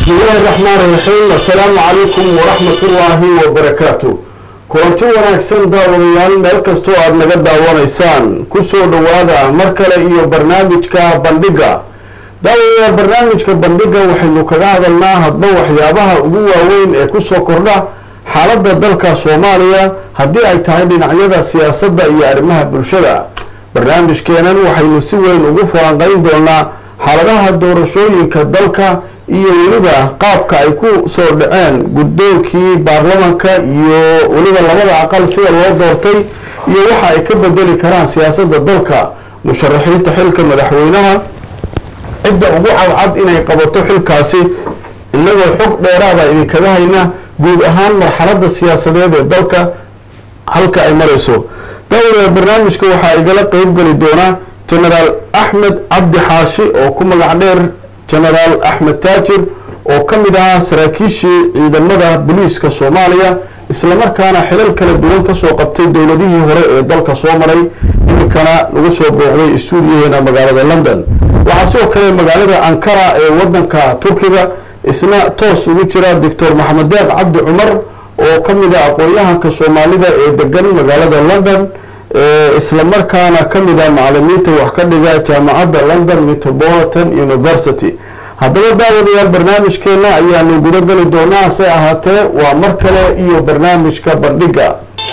bismi illaahi raxmaan raxiim assalaamu calaykum waraxmatullaahi wabarakaatu kulanti wanaagsan daawadayaal meel kastoo aada naga daawanaysaan kusoo dhowaada mar kale iyo barnaamijka bandhiga daawadayaal barnaamijka bandhiga waxaynu kaga hadalnaa hadba waxyaabaha ugu waaweyn ee kusoo kordha xaaladda dalka soomaaliya haddii ay tahay dhinacyada siyaasadda iyo arrimaha bulshada barnaamijkeenan waxaynu si weyn ugu falanqeyn doonaa xaaladaha doorashooyinka dalka iyo weliba qaabka ay ku soo dhaceen guddoonkii baarlamanka iyo weliba labada aqal sida loo doortay iyo waxa ay ka bedeli karaan siyaasadda dalka musharaxiinta xilka madaxweynaha cidda ugu cadcad inay qabato xilkaasi inagoo xog dheeraada idinkaga hayna guud ahaan marxaladda siyaasadeed ee dalka halka ay marayso daawada barnaamijka waxaa igala qeybgeli doonaa genaraal axmed cabdi xaashi oo ku magac dheer genaraal axmed taajir oo ka mid ahaa saraakiishii ciidamada booliiska soomaaliya islamarkaana xilal kala duwan kasoo qabtay dowladihii hore ee dalka soo maray iminkana lagu soo booqday stuudiyaheena magaalada london waxaa sidoo kale magaalada ankara ee wadanka turkiga isna toos ugu jira doctor maxamed deeq cabdi cumar oo ka mid a aqoon-yahanka soomaalida ee degan magaalada london isla markaana ka mid ah macalimiinta wax ka dhiga jaamacadda london metropolitan university haddaba daawadayaal barnaamijkeena ayaanu guda geli doonaa hase ahaatee waa mar kale iyo barnaamijka bandhiga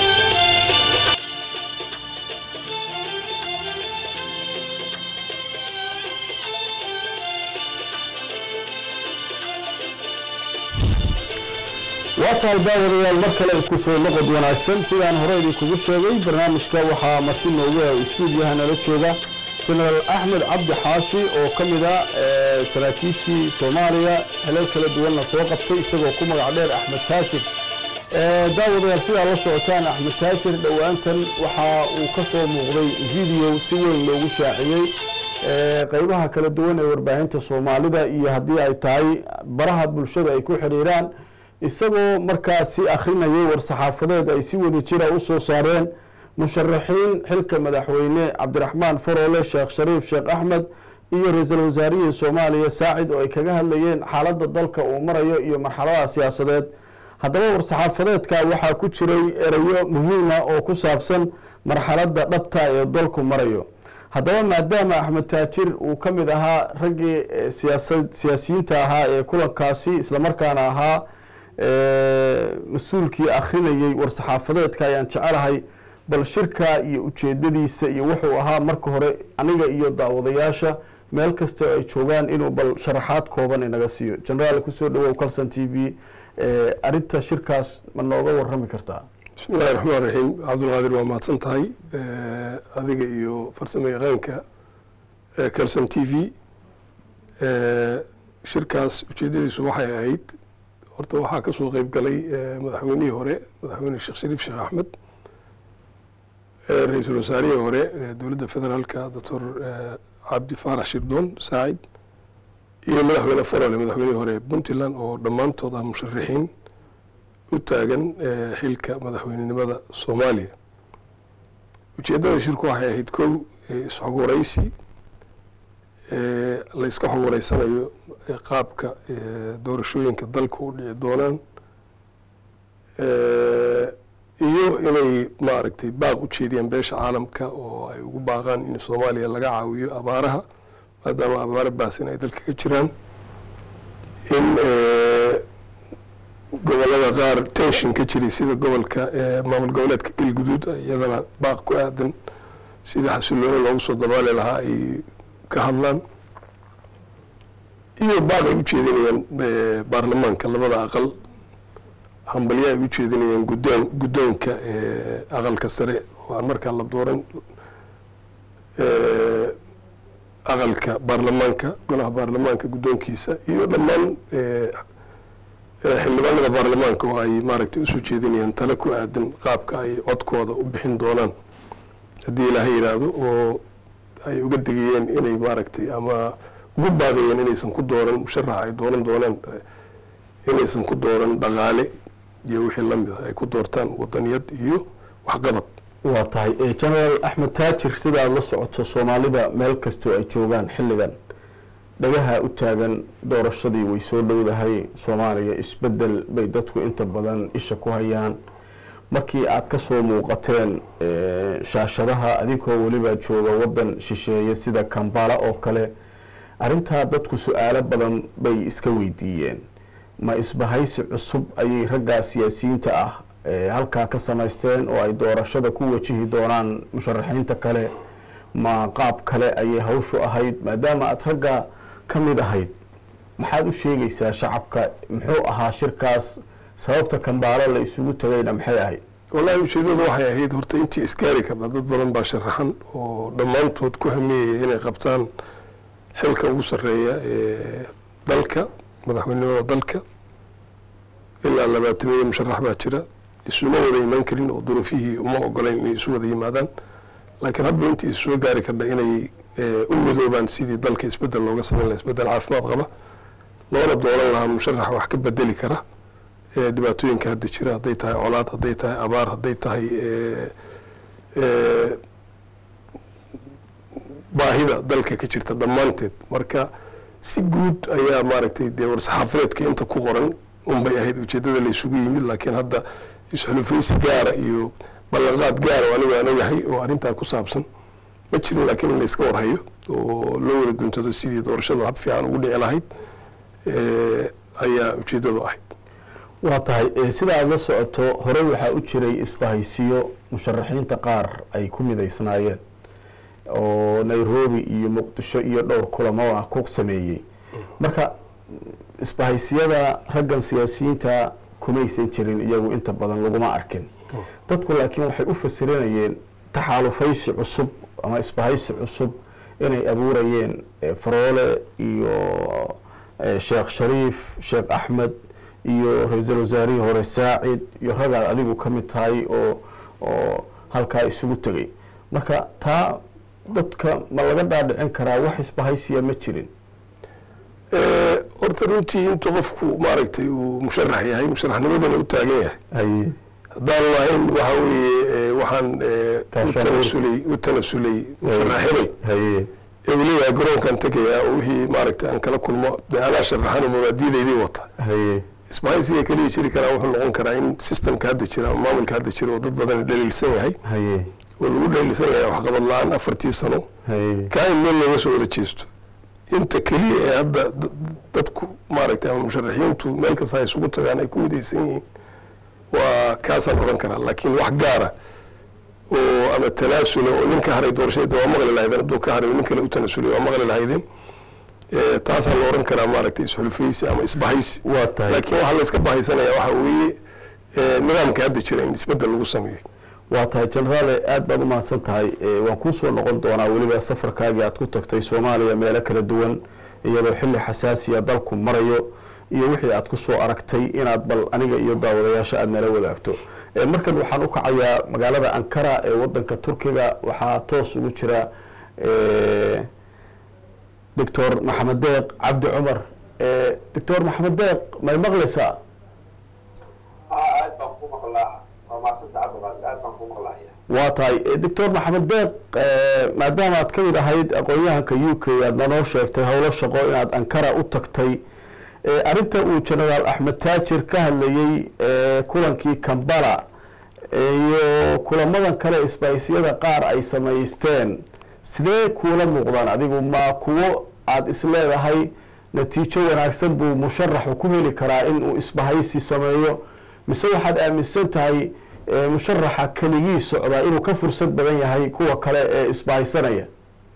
waa tahay daawadayaal mar kale isku soo noqod wanaagsan sidaan hore idinkugu sheegay barnaamijka waxaa marti noogu ah stuudiyaha nala jooga genaraal axmed cabdi xaashi oo ka mid a saraakiishii soomaaliya helal kala duwanna soo qabtay isagoo ku magac dheer axmed taajir daawadayaal sidaa la socotaan axmed taajir dhowaantan waxa uu ka soo muuqday video si weyn loogu shaaciyey qeybaha kala duwan ee warbaahinta soomaalida iyo haddii ay tahay baraha bulshada ay ku xiriiraan isagoo markaasi akhrinayay war-saxaafadeed ay si wada jira u soo saareen musharaxiin xilka madaxweyne cabdiraxmaan faroole sheekh shariif sheekh axmed iyo ra-iisul wasaarihii soomaaliya saacid oo ay kaga hadlayeen xaaladda dalka uu marayo iyo marxaladaha siyaasadeed haddaba war-saxaafadeedka waxaa ku jiray erayo muhiima oo ku saabsan marxaladda dhabta ee dalku marayo haddaba maadaama axmed taajir uu ka mid ahaa raggii siyaasa siyaasiyiinta ahaa ee kulankaasi islamarkaana ahaa mas-uulkii akhrinayey war-saxaafadeedka ayaan jecelahay bal shirka iyo ujeedadiisa iyo wuxuu ahaa marka hore aniga iyo daawadayaasha meel kasta ay joogaan inuu bal sharaxaad kooban inaga siiyo genaraal kusoo dhawow calson t v arinta shirkaas ma nooga warami kartaa bismi illahi raxmaan raxiim cabdulqaadir waa mahadsan tahay adiga iyo farsamo yaqaanka calson t v shirkaas ujeedadiisu waxay ahayd horta waxaa ka soo qeyb galay madaxweynihii hore madaxweyne sheekh shariif sheekh axmed ra-iisul wasaarihii hore dowladda federaalka doctor cabdi faarax shirdoon saacid iyo madaxweyne farole madaxweynihii hore puntland oo dhammaantood ah musharaxiin u taagan xilka madaxweynenimada soomaaliya ujeeddada shirku waxay ahayd kow isxog waraysi la iska xog wareysanayo qaabka doorashooyinka dalka u dhici doonaan iyo inay maaragtay baaq u jeediyaan beesha caalamka oo ay ugu baaqaan in soomaaliya laga caawiyo abaaraha maadaama abaaro baasin ay dalka ka jiraan in gobolada qaar tension ka jiray sida gobolka maamul goboleedka galguduud iyadana baaq ku aadan sidii xasilooni loogu soo dabaali lahaa ay ka hadlaan iyo baaq ay u jeedinayaan baarlamaanka labada aqal hambalyo ay u jeedinayaan guddoon guddoonka aqalka sare oo aan markaa la dooran aqalka baarlamaanka golaha baarlamaanka guddoonkiisa iyo dhammaan xildhibaanada baarlamaanka oo ay maaragtay usoo jeedinayaan tale ku aadan qaabka ay codkooda u bixin doonaan haddii ilaahay yidhaahdo oo ay uga degayeen inay maaragtay ama ugu baaqayeen inaysan ku dooran musharaxa ay dooran doonaan inaysan ku dooran dhaqaale iyo wixii lamid ah ay ku doortaan wadaniyad iyo waxqabad waa tahay genaraal axmed taajir sida aada la socoto soomaalida meel kastoo ay joogaan xilligan dhagaha u taagan doorashadii way soo dhowdahay soomaaliya isbedel bay dadku inta badan isha ku hayaan markii aad ka soo muuqateen shaashadaha adinkoo weliba jooga waddan shisheeye sida kambala oo kale arrintaa dadku su-aalo badan bay iska weydiiyeen ma isbahaysi cusub ayay raggaa siyaasiyiinta ah halkaa ka samaysteen oo ay doorashada ku wajihi doonaan musharaxiinta kale ma qaab kale ayay hawshu ahayd maadaama aada ragga ka mid ahayd maxaad u sheegaysaa shacabka muxuu ahaa shirkaas sababta kambaalo la isugu tagayna maxay ahayd wallahi ujeedadu waxay ahayd horta intii isgaari karna dad badan baa sharaxan oo dhammaantood ku hameeyaya inay qabtaan xilka ugu sarreeya ee dalka madaxweynimada dalka ilaa labaatamiya musharax baa jira isuma wada imaan karin oo duruufihii uma ogolayn inay isu wada yimaadaan laakiin hadba intii issoo gaari karna inay u midoobaan sidii dalka isbedel looga samayn laha isbedel caafimaad qaba loona dooran lahaa musharax wax ka bedeli kara dhibaatooyinka hadda jira hadday tahay colaad hadday tahay abaar hadday tahay baahida dalka ka jirta dhammaanteed marka si guud ayaa maaragtay dee war-saxaafadeedka inta ku qoran unbay ahayd ujeedada la isugu yimid laakiin hadda is-xulufaysi gaara iyo ballanqaad gaara oo anigu aan ogahay oo arrintaa ku saabsan ma jirin laakiin in la iska warhayo oo loo wada guntado sidii doorashadu hab fiican ugu dhici lahayd ayaa ujeedadu ahayd waa tahay sida aada la socoto hore waxaa u jiray isbahaysiyo musharaxiinta qaar ay ku midaysnaayeen oo nairobi iyo muqdisho iyo dhowr kulamo ah ku sameeyey marka isbahaysiyada raggan siyaasiyiinta kumaysan jirin iyagu inta badan laguma arkin dadku laakiin waxay u fasirinayeen taxaalufaysi cusub ama isbahaysi cusub inay abuurayeen faroole iyo sheekh shariif sheekh axmed iyo ra-iisul wasaarihii hore saacid iyo ragaad adigu ka mid tahay oo oo halkaa isugu tegay marka taa dadka ma laga dhaadhicin karaa wax isbahaysiya ma jirin horta runtii intuu qofku maaragtay uu musharax yahay musharaxnimadana u taagan yahay haye haddaan lahayn waxa weeye waxaan u tanasulay u tanasulay musharax hebel haye ee uu leeyahay garoonkan tegayaa oo wixii maaragtay aan kala kulmo dee anaa sharaxan oo mabaadiidaydii wata haye isbahaysiga kaliya jiri karaa wuxuu noqon karaa in systemka hadda jira ama maamulka hadda jira oo dad badan dhaliilsan yahay haye oo lagu dhaliilsan yahay waxqabad la-aan afartii sano haye kaa in meel looga soo wada jeesto inta keliya ee hadda dadku maaragtay ama musharaxiintu meel kasta ay isugu tagaan ay ku midaysan yihiin waa kaasaan odhan karaa laakiin wax gaara oo ama tanaasula oo nin ka haray doorashada waa maqli lahaydeen hadduu ka haray nin kale u tanasulay waa maqli lahaydeen taasaan la odhan karaa maaragtay isxulufaysi ama isbahaysi waa tahay laakiin waxaa la iska bahaysanaya waxa weeye nidaamka hadda jira in isbedel lagu sameeyo waa tahay jenaraale aada baad u mahadsan tahay waan kuu soo noqon doonaa weliba safarkaagii aad ku tagtay soomaaliya meelo kala duwan iyadoo xilli xasaasiya dalku marayo iyo wixii aad ku soo aragtay inaad bal aniga iyo daawadayaasha aada nala wadaagto markan waxaan u kacayaa magaalada ankara ee wadanka turkiga waxaa toos ugu jira doctor maxamed deeq cabdi cumar doctor maxamed deeq may maqlaysaa aad baan ku maqlaa waa maasanta cabdiqaadir aad baan ku maqlaaya waa tahay doctor maxamed deeq maadaama aad ka mid ahayd aqoon-yahanka u k aad nanoo sheegtay howlo shaqo inaad ankara u tagtay arrinta uu genaraal axmed taajir ka hadlayey kulankii kambala iyo kulamadan kale isbahaysyada qaar ay samaysteen sidee kuula muuqdaan adigu ma kuwo aada isleedahay natiijo wanaagsan buu musharaxu ku heli karaa in uu isbahaysi sameeyo mise waxaad aaminsan tahay musharaxa keligii socdaa inuu ka fursad badan yahay kuwa kale ee isbahaysanaya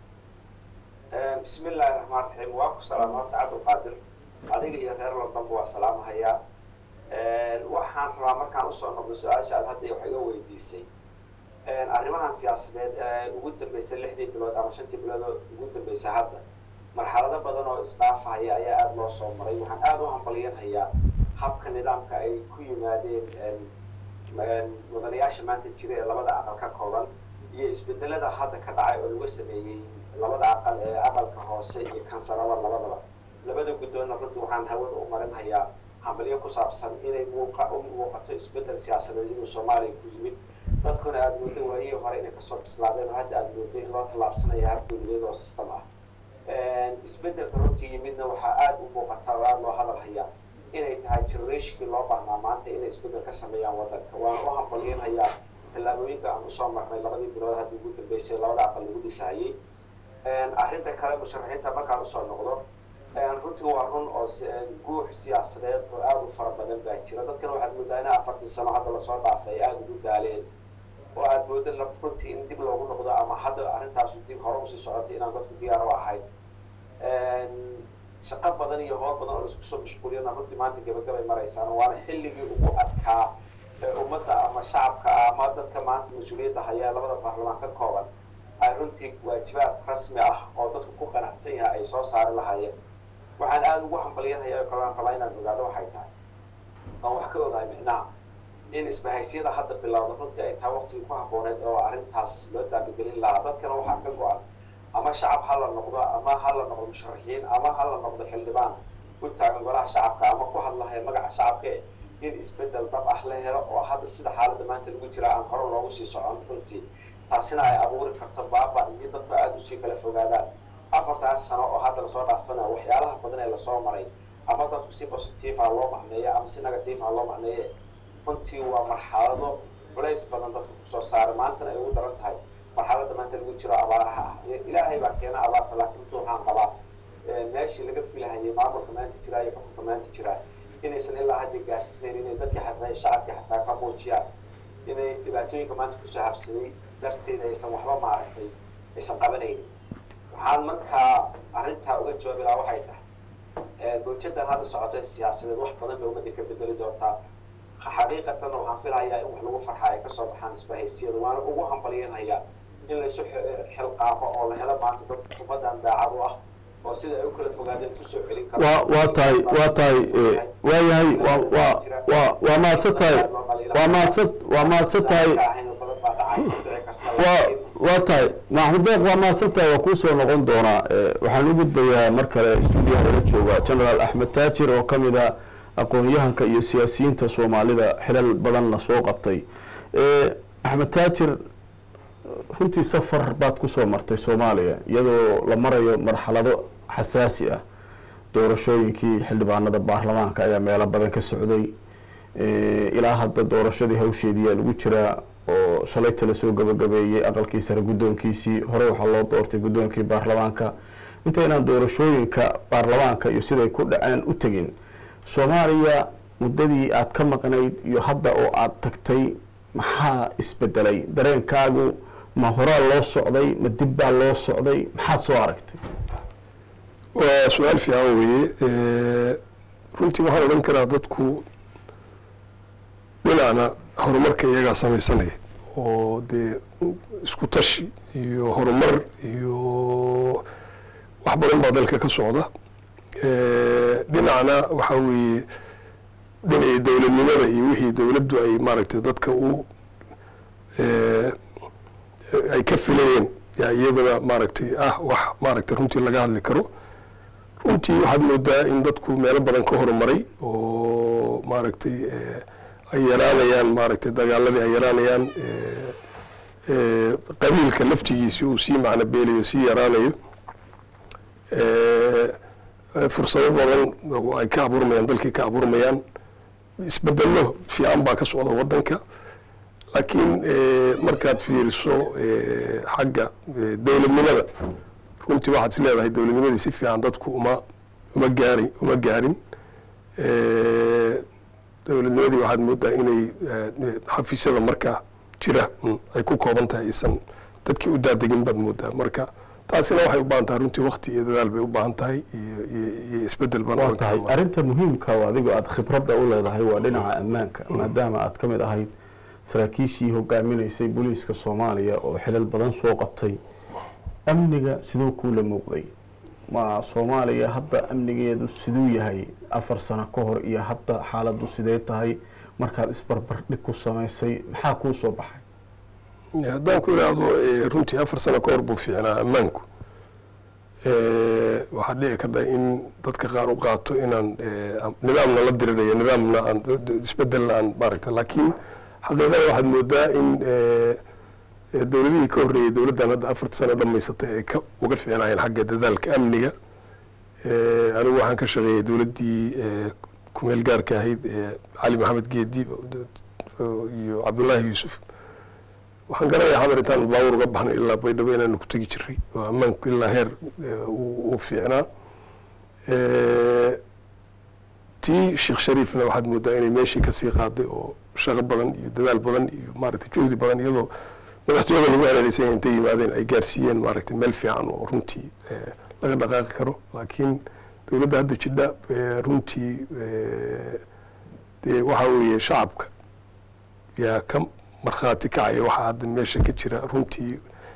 bismi illaahi raxmaan raxiim waa ku salaama horta cabdilqaadir adiga iyo reer londonba waa salaamahayaa waxaan rabaa markaan usoo noqdo su-aasha aad hadda wax iga weydiisay arrimahan siyaasadeed ee ugu dambeysay lixdii bilood ama shantii bilood oo ugu dambeysay hadda marxalado badan oo isdhaafahaya ayaa aada loo soo maray waxaan aada u hambalyanhayaa habka nidaamka ay ku yimaadeen mudanayaasha maanta jira ee labada aqal ka kooban iyo isbedelada hadda ka dhacay oo lagu sameeyey labada aqal ee aqalka hoose iyo kansaraba labadaba labada guddoonna runtii waxaan hawada u marinhayaa hambalyo ku saabsan inay muuqa u muuqato isbedel siyaasadeed inuu soomaaliya ku yimid dadkuna aada moodo waayihii hore inay kasoo bislaadeen oo hadda aada moodo in loo tallaabsanaya hab dowliyaed oo system ah isbeddelka runtii yimidna waxaa aada u muuqataa oo aada loo hadal hayaa inay tahay generationkii loo baahnaa maanta inay isbeddel ka sameeyaan waddanka waana u hambalyanhayaa tallaabooyinka aan usoo marnay labadii bilood hadda ugu dambeysay labada aqal lagu dhisahayey arrinta kale musharaxiinta markaan usoo noqdo runtii waa run oo guux siyaasadeed oo aada u fara badan baa jira dadkana waxaad moodaa in afartii sano hadda lasoo dhaafay ay aada ugu daaleen oo aada mooda runtii in dib loogu noqdo ama hadda arrintaasu dib hore usii socotay inaan dadku diyaar u ahayn shaqo badan iyo howl badan oo laisku soo mashquuliyana runtii maanta gabagabay maraysaan waana xilligii ugu adkaa ee ummadda ama shacabka ama dadka maanta mas-uuliyadda hayaa labada baarlamaan ka kooban ay runtii waajibaad rasmi ah oo dadku ku qanacsan yahay ay soo saari lahaayeen waxaan aada ugu hambalyanhayaa oo kalaan rabaa inaan ogaado waxay tahay aan wax ka ogahay micnaha in isbahaysyada hadda bilowda runtii ay tahay waqtigii ku habbooneed oo arrintaas loo daabagelin lahaa dadkana waxaa ka go-an ama shacab ha la noqdo ama ha la noqdo musharaxiin ama ha la noqdo xildhibaan u taagan golaha shacabka ama ku hadlahaya magaca shacabka eh in isbeddel dab ah la helo oo hadda sida xaaladda maanta lagu jira aan hore loogu sii socon runtii taasina ay abuuri karto baaba iyo dadba aada usii kala fogaadaan afartaas sano oo hadda lasoo dhaafana waxyaalaha badan ee lasoo maray ama dadku si positive ah loo macneeya ama si negative ah loo macneeye runtii waa marxalado culays badan dadka kusoo saaray maantana ay ugu daran tahay marxaladda maanta lagu jiro abaaraha ah ilaahay baa keena abaarta laakiin runtii waxaan qabaa meeshii laga filahayay maamulka maanta jiraa iyo xukunka maanta jiraa inaysan ilaa hadda gaarsiinayn inay dadka xataa shacabka xataa ka muujiyaan inay dhibaatooyinka maanta kusoo habsaday darteeda aysan waxba maaragtay aysan qabanaynin waxaan markaa arrintaa uga jawaabi lahaa waxay tahay mawjadan hadda socota siyaasadeed wax badan bay ummadda ka bedeli doontaa xaqiiqatan waxaan filahayaa in wax lagu farxaa ay kasoo baxaan isbahaysiyada waana ugu hambalyanhayaa in laysu xilqaaqo oo la helo maanta dad ummaddan daacad u ah oo sida ay u kala fogaadeen kusoo celin karo waa waa tahay waa tahay waayahay waa waa waa waa mahadsan tahay waa mahadsan waa mahadsan tahay waa waa tahay maxmud beeq waa mahadsan tahay waa kuusoo noqon doonaa waxaan u gudbayaa mar kale stuudiyaha ila jooga generaal axmed taajir oo ka mid a aqoon-yahanka iyo siyaasiyiinta soomaalida xilal badanna soo qabtay axmed taajir runtii safar baad kusoo martay soomaaliya iyadoo la marayo marxalado xasaasi ah doorashooyinkii xildhibaanada baarlamaanka ayaa meelo badan ka socday ilaa hadda doorashadii hawsheediyaa lagu jiraa oo shalayta lasoo gabagabeeyey aqalkii sare guddoonkiisii hore waxaa loo doortay guddoonkii baarlamaanka intaynaan doorashooyinka baarlamaanka iyo siday ku dhaceen u tegin soomaaliya muddadii aad ka maqnayd iyo hadda oo aada tagtay maxaa isbedelay dareenkaagu ma horaa loo socday ma dib baa loo socday maxaad soo aragtay waa su-aal fiican weeye runtii waxaan odhan karaa dadku dhinacna horumarka iyagaa samaysanaya oo dee isku tashi iyo horumar iyo wax badan baa dalka ka socda dhinacna waxaa weeye dhinacii dowladnimada iyo wixii dowladdu ay maaragtay dadka u ay ka filayeen yaa iyaduna maaragtay ah wax maaragtay runtii laga hadli karo runtii waxaad moodaa in dadku meelo badan ka horumaray oo maaragtay ay yaraanayaan maaragtay dagaaladii ay yaraanayaan qabiilka laftigiisi uu sii macno beelayo sii yaraanayo fursado badan ay ka abuurmayaan dalkii ka abuurmayaan isbedelo fiican baa ka socda waddanka laakiin markaad fiiriso xagga dowladnimada runtii waxaad is leedahay dowladnimadii si fiican dadku uma uma gaari uma gaarin dowladnimadii waxaad moodaa inay xafiisyada markaa jira ay ku kooban tahay isan dadkii u daadegin baad moodaa marka taasina waxay u baahan tahay runtii wakti iyo dadaal bay u baahan tahay iyo iyo isbedel baan waa tahay arrinta muhiimka oo adigo aada khibradda u leedahay waa dhinaca ammaanka maadaama aad ka mid ahayd saraakiishii hogaaminaysay booliiska soomaaliya oo xilal badan soo qabtay amniga siduu kuula muuqday ma soomaaliya hadda amnigeedu siduu yahay afar sano ka hor iyo hadda xaaladdu sidee tahay markaad isbarbardhig ku samaysay maxaa kuu soo baxay haddaan ku idhaahdo runtii afar sano ka hor buu fiicnaa ammaanku waxaa dhici karta in dadka qaar u qaato inaan nidaamna la dirirayo nidaamna aan isbedelna aan maaragta laakiin xaqiiqada waxaad moodaa in ee dowladihii ka horreeyey dowladdan hadda afarta sano dhammaysatay ay ka uga fiicnaayeen xagga dadaalka amniga Eh, anigu waxaan ka shaqeeyey dowladdii eh, kumeel gaarka ahayd ee cali maxamed geedi oo- iyo cabdullaahi yuusuf waxaan garanayaa xamar intaan baawur uga baxnay ilaa baydhabo inaanu ku tegi jiray oo ammaanku ilaa heer eh, uu uu fiicnaa Eh, tii sheekh shariifna waxaad moodaa inay meeshii kasii qaaday oo shaqo badan iyo dadaal badan iyo maaragtay juhdi badan iyadoo madaxtooyada lagu ereereysay intay yimaadeen ay gaarsiiyeen maaragtay meel fiican oo runtii eh, laga dhaqaaqi karo laakiin dowladda hadda jidha eh, runtii eh, dee waxaa weeye shacabka yaa ka markhaati kacaya waxaa hadda meesha ka jira runtii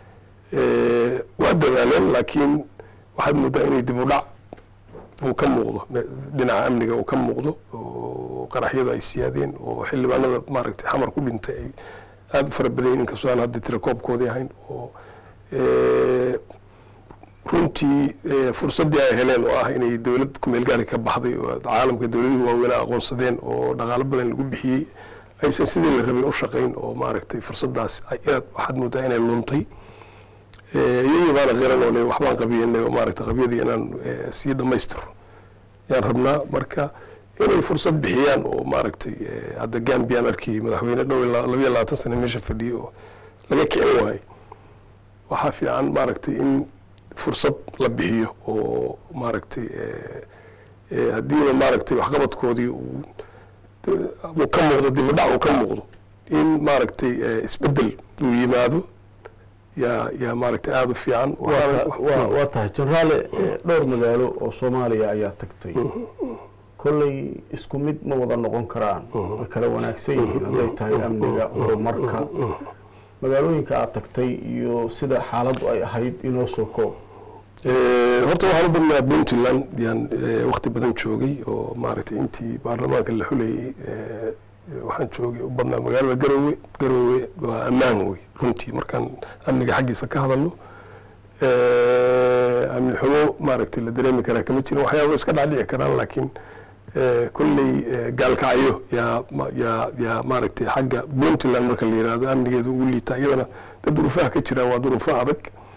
eh, waa dadaaleen laakiin waxaad moodaa inay dib u dhac uu ka muuqdo me- dhinaca amniga uu ka muuqdo oo qaraxyadu ay siyaadeen oo xildhibaanada maaragtay xamar ku dhintay ay aada u fara badan yihiin inkastoo aan hadda tirakoobkoodii ahayn oo eh, runtii eh, fursaddii ay heleen oo ah inay dowlad kumeel gaari ka baxday oo caalamka dowladihii waaweynaa aqoonsadeen oo dhaqaalo badan lagu bixiyey aysan sidii la rabay u shaqayn oo maaragtay fursaddaas ay aad waxaad moodaa inay luntay Eh, iyagii baana qiran oo le waxbaan qabiyanay oo maaragtay qabyadii inaan eh, sii dhammaystiro yaan rabnaa marka inay fursad bixiyaan oo maaragtay eh, hadda gambiyaan arkayay madaxweyne dhow ilaa labiyo labaatan sane meesha fadhiyay oo laga kicin waayay waxaa fiican maaragtay in fursad la bixiyo oo maaragtay eh, eh, haddiiba maaragtay waxqabadkoodii uu uu ka muuqdo dibadhac uu ka muuqdo in maaragtay eh, isbeddel uu yimaado yaa yaa maaragtay aada u fiican waa waa- waa tahay jenaraale eh, dhowr magaalo oo soomaaliya ayaa tagtay kolley isku mid ma wada noqon karaan way kala wanaagsan yihiin hadday tahay amniga horumarka magaalooyinka aad tagtay iyo sida xaaladdu ay ahayd inoo soo koob Eh, horta waxaan u badnaa puntland yaan eh, waqti badan joogay oo maaragtay intii baarlamaanka la xulayay eh, waxaan joogay u badnaa magaalada garowe garowe waa ammaan wey runtii markaan amniga xaggiisa ka hadalno Eh, amni xumo maaragtay la dareemi karaa kama jirin waxyaaba iska dhacdhici karaan laakiin eh, kolley eh, gaalkacyo yaa ma- yaa yaa maaragtay xagga puntland marka la yihahdo amnigeeda ugu liita iyadana dad duruufaha ka jiraan waa duruufo adag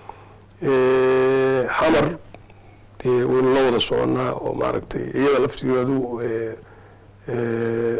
Eh, xamar dee waynu la wada soconnaa oo maaragtay iyada laftigeedu eh, eh,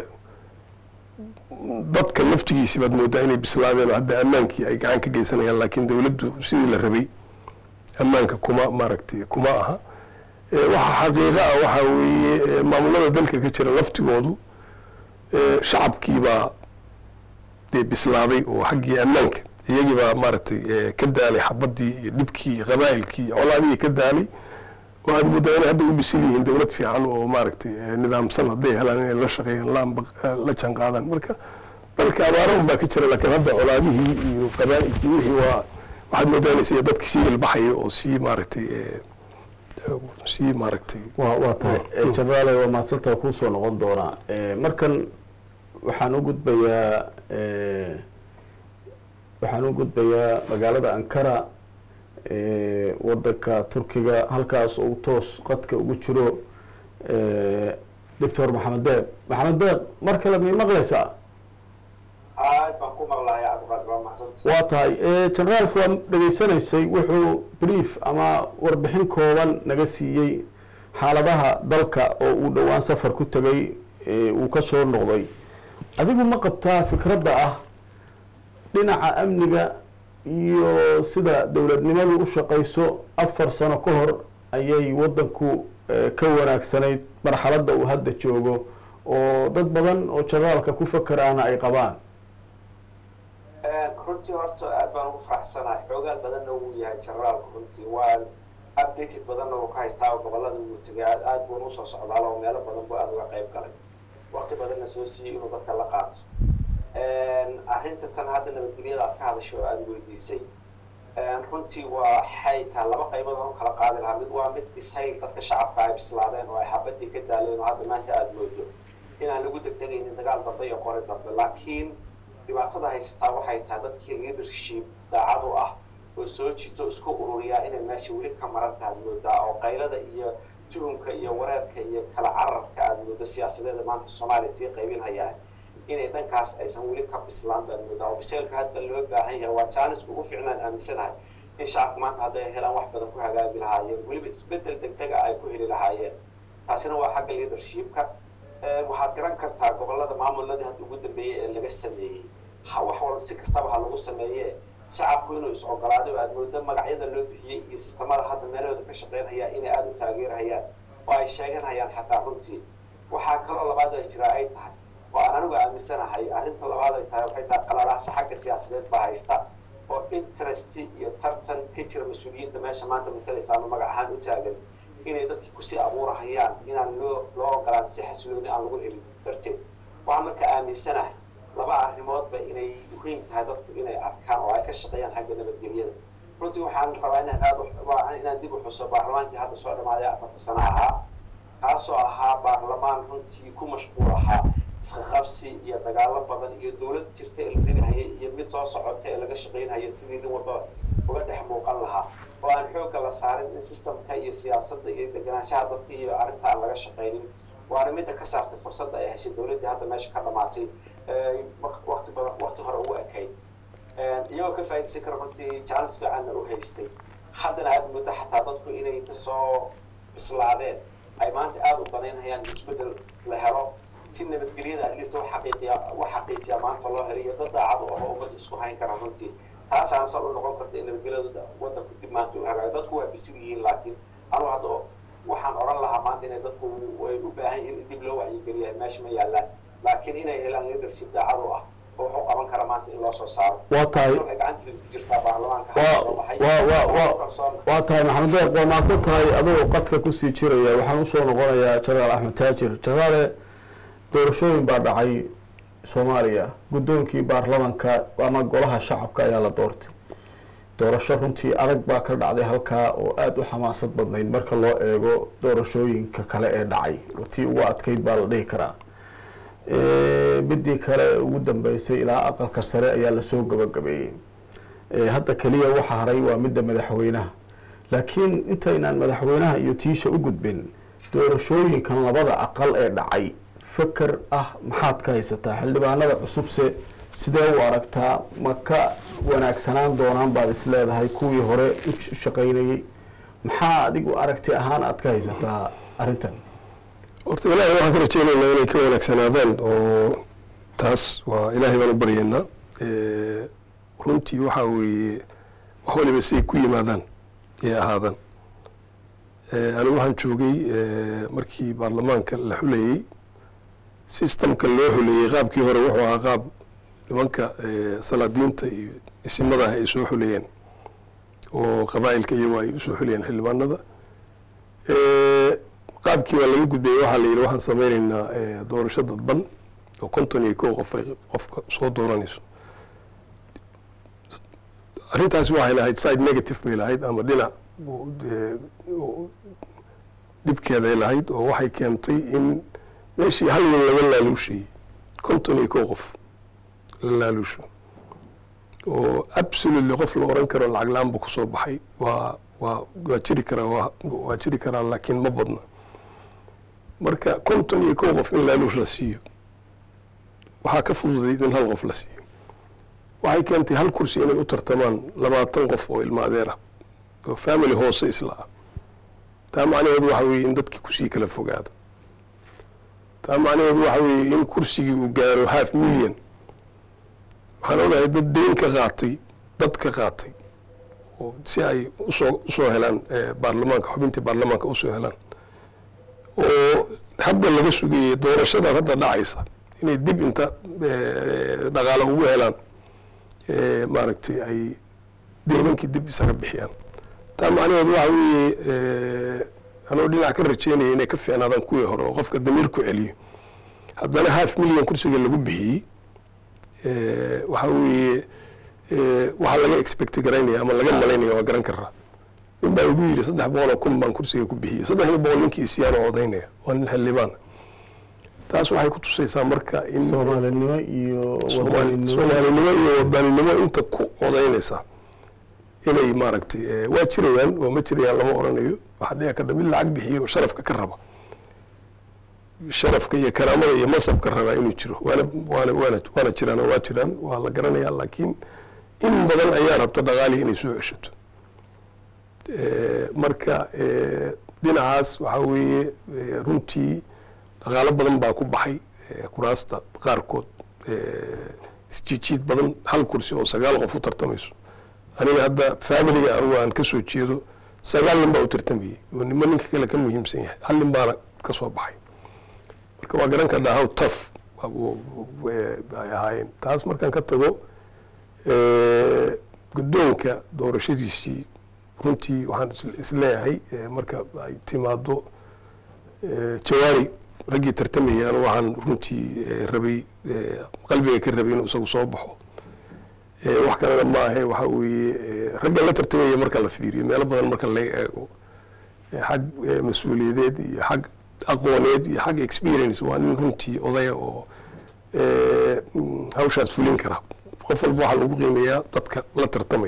dadka laftigiisi baad moodaa inay bislaadeen oo hadda ammaankii ay gacan ka geysanayaan laakiin dowladdu sidii la rabay ammaanka kuma maaragtay kuma aha Eh, waxa xaqiiqa ah waxaa weeye eh, maamulada dalka ka jira laftigoodu eh, shacabkii baa dee bislaaday oo xaggii ammaanka iyagii baa maaragtay eh, ka daalay xabadii iyo dhibkii iyo qabaa'ilkii iyo colaadihii ka daalay waxaad moodaa inay hadda u bisil yihiin dowlad fiican oo maaragtay eh, nidaamsan hadday helaan inay la shaqeeyaan la amba- eh, la jaan qaadaan marka dalka abaaro un baa ka jira laakiin hadda colaadihii iyo qabaa'ilkii wixii waa waxaad moodaa inay sida dadki sii ilbaxaya oo sii maaragtay eh, eh, sii maaragtay waa waa tahay Eh, jenaraale waa mahadsantaha kuu soo noqon doonaa Eh, markan waxaan u gudbayaa eh, waxaan u gudbayaa magaalada ankara eh, wadanka turkiga halkaas uu toos qadka ugu jiro eh, doctor maxamed deeq maxamed deeq mar kale may maqlaysaa aad baan ku maqlahay cabdiqaadir waa mahadsanta waa tahay Eh, generaalku waa dhegaysanaysay wuxuu brief ama warbixin kooban naga siiyey xaaladaha dalka oo uu dhowaan safar ku tegay eh, uu ka soo noqday adigu ma qabtaa fikradda ah dhinaca amniga iyo sida dowladnimadu u shaqayso afar sano ka hor ayay wadanku eh, ka wanaagsanayd marxaladda uu hadda joogo oo dad badan oo generaalka ku fakeraana ay qabaan runtii horta aad baan ugu faraxsanahay xoogaal badanna wuu yahay generaalku runtii waan updated badanna uu ka haystaa oo gobolada uu tegay aad aad buuna usoo socdaala oo meelo badan buu aad uga qayb galay waqti badanna soo siiyey inuu dadka la qaato arrinta tan hadda nabadgelyada aad ka hadashay oo aada weydiisay runtii waxay tahay laba qaybood aan u kala qaadi lahaa mid waa mid bisayl dadka shacabka ay bislaadeen oo ay xabadii ka daaleen oo hadda maanta aada moodo inaan lagu degdegaynin dagaal dambe iyo qori dambe laakiin dhibaatada haysataa waxay tahay dadkii leadership daacad u ah oo soo jito isku ururiyaa inay meesha weli ka maran tahay moodaa oo qaylada iyo tuhumka iyo wareerka iyo kala cararka aada moodo siyaasadeeda maanta soomaaliya sii qaybinhayaa inay dhankaas aysan weli ka bislaan baan moodaa oo biseelka hadda loo baahan yahay waa jaanisku ugu fiicnaan aaminsanahay in shacabka maanta hadday helaan wax badan ku hagaagi lahaayeen weliba isbedel degdega ay ku heli lahaayeen taasina waa xagga leadershipka waxaad garan kartaa gobolada maamuladii hadda ugu dambeeyey ee laga sameeyey wax walba si kastaba ha lagu sameeye shacabku inuu is ogolaaday oo aad moodo magacyada loo bixiyey iyo sistamada hadda meelahooda ka shaqeynhayaan inay aada u taageerhayaan oo ay sheeganhayaan xataa runtii waxaa kaloo labaad ay jiraa ay tahay oo aan anigu aaminsanahay arrinta labaad ay tahay waxay tahay qalalaasa xagga siyaasadeed baa haysta oo interest iyo tartan ka jira mas-uuliyiinta meesha maanta matalaysa ama magac ahaan u taagan inay dadkii kusii abuurahayaan inaan loo loo ogolaan si xasilooni aan lagu helin darteed waxaan marka aaminsanahay laba arrimoodba inay muhiim tahay dadku inay arkaan oo ay ka shaqeeyaan xagga nabadgelyada runtii waxaan rabaa inaan aad inaan dib u xuso baarlamaankii hadda soo dhamaaday afarta sano ahaa kaasoo ahaa baarlamaan runtii ku mashquul ahaa isqaqabsi iyo dagaalo badan iyo dowlad jirta ee la rinahayay iyo mid soo socota ee laga shaqaynhaya sidii nin walba uga dhex muuqan lahaa oo aan xoogga la saarin in systemka iyo siyaasadda iyo deganaanshaha dadka iyo arrinta aan laga shaqaynin waana midda ka saartay fursadda ay heshay dowladdii hadda meesha ka dhamaatay waqti badan waqti hore ugu ekayd iyagoo ka faa'iidaysan kara runtii jaanis fiicanna u haystay haddana aada muddo xataa dadku inay inta soo bislaadeen ay maanta aada u danaynhayaan in isbeddel la helo si nabadgelyada at least wax xaqiiqiya wax xaqiijiya maanta loo helay iyo dad daacad u ahoo ummadda isku hayn kara runtii taasaana sal u noqon karta in nabadgelyada waddanku dib maanta u hagaayo dadku waa bisil yihiin laakiin anugu hadda waxaan odhan lahaa maanta inay dadku way u baahan yihiin in dib loo wacyigeliya meesha ma yaallaan laakiin inay helaan leadership daacad u ah oo wuxuu qaban kara maanta in loo soo saaro waa tahay waxay gacantiisa ku jirtaa baarlamaanka hadda soo baxay waa waa waa kalsoon waa tahay maxamed deeq waa mahadsan tahay adigoo qadka kusii jiraya waxaan usoo noqonayaa jenaraal axmed taajir jenaraale doorashooyin baa dhacay soomaaliya guddoonkii baarlamanka ama golaha shacabka ayaa la doortay doorasho runtii adag baa ka dhacday halkaa oo aada u xamaasad badnayd marka loo eego doorashooyinka kale ee dhacay tii ugu adkeyd baa la dhihi karaa midii kale ee ugu dambeysay ilaa aqalka sare ayaa lasoo gabagabeeyey hadda keliya waxa haray waa midda madaxweynaha laakiin intaynaan madaxweynaha iyo tiisha u gudbin doorashooyinkan labada aqal ee dhacay feker ah maxaad ka haysataa xildhibaanada cusubse sidee u aragtaa ma ka wanaagsanaan doonaan baad is leedahay kuwii hore u shaqaynayey maxaa adigu aragti ahaan aad ka haysataa arrintan horta ilaahay waxaan ka rajeynaynaa inay ka wanaagsanaadaan oo taas waa ilaahay baan u baryaynaa runtii waxaa weeye wax waliba siay ku yimaadaan ee ahaadaan anigu waxaan joogay markii baarlamaanka la xulayey systemka loo xuleeyey qaabkii hore wuxuu ahaa qaab nimanka salaadiinta iyo isimadaah ay soo xuleeyeen oo qabaa'ilka iyagu ay usoo xulayeen xildhibaanada qaabkii waa laga gudbayay waxaa la yidhi waxaan sameynaynaa doorasho dadban oo konton iyo kow qof ay qofka soo dooranayso arrintaasi waxay lahayd side negative bay lahayd ama dhinac dhibkeeday lahayd oo waxay keentay in meeshii hal nin laga laaluushayey konton iyo kow qof la laaluusho oo absolutely qof la oran karo lacag la-aan bu kusoo baxay waa waa waa jiri karaa waa waa jiri karaa laakiin ma badna marka konton iyo kow qof in laaluush la siiyo waxaa ka fududayd in hal qof la siiyo waxay keentay hal kursi inay u tartamaan labaatan qof oo ilma adeer ah oo family hoose isla ah taa macnaheedu waxa weeye in dadkii kusii kala fogaado taa macnaheedu waxa weeye in kursigii uu gaaro half million waxaan ogahay dad deyn ka qaatay dad ka qaatay oo si ay usoo usoo helaan baarlamaanka xubintii baarlamaanka usoo helaan oo hadda laga sugayey doorashada hadda dhacaysa inay dib inta dhaqaale ugu helaan maaragtay ay deymankii dib isaga bixiyaan taa macnaheedu waxa weeye anoo dhinac ka rajeynaya inay ka fiicnaadaan kuwii hore oo qofka damiir ku celiyo haddana half million kursiga lagu bixiyey waxa weeye waxaa laga expect garaynaya ama laga malaynaya waa garan karaa nin baa igu yidhi saddex boqol oo kun baan kursiga ku bixiyey saddexdii boqol ninkii isiyaan oo odaynaya waa nin xildhibaan taas waxay ku tusaysaa marka in soomaalinimo iyo Soomaali- soomaalinimo iyo wadaninimo inta ku odaynaysa inay maaragtay waa jirayaan oo ma jirayaan lama oranayo waxaa dhici karta mid lacag bixiyo oo sharafka ka raba sharafka iyo karaamada iyo masabka rabaa inuu jiro waana waana waana waana jiraan oo waa jiraan waa la garanayaa laakiin in badan ayaa rabta dhaqaalii inay soo ceshato Eh, marka eh, dhinacaas waxaa weeye eh, runtii dhaqaalo badan baa ku baxay eh, kuraasta qaarkood eh, isjiijiid badan hal kursi oo sagaal qof u tartamayso aniga hadda familiga anugu aan kasoo jeedo sagaal nin baa u tartamayay oo nimo ninka kale ka muhiimsan yahay hal nin baana ka soo baxay marka waa garan karnaa how tough waa- waa- waa- ay ahaayeen taas markaan ka tago eh, guddoonka doorashadiisii runtii waxaan is- isleeyahay eh, marka ay timaado eh, jawaari raggii tartamayay anu waxaan runtii eh, rabay eh, qalbiga ka rabay inuu isagu soo baxo Eh, wax kalena ma ahe waxa weeye eh, ragga la tartamaya marka la fiiriyo meelo badan marka laga eego eh, xag eh, mas-uuliyadeed iyo xag aqooneed iyo xag experience waa nin runtii odaya oo eh, mm, hawshaas fulin kara qof walba waxaa lagu qiimeeyaa dadka la tartamaya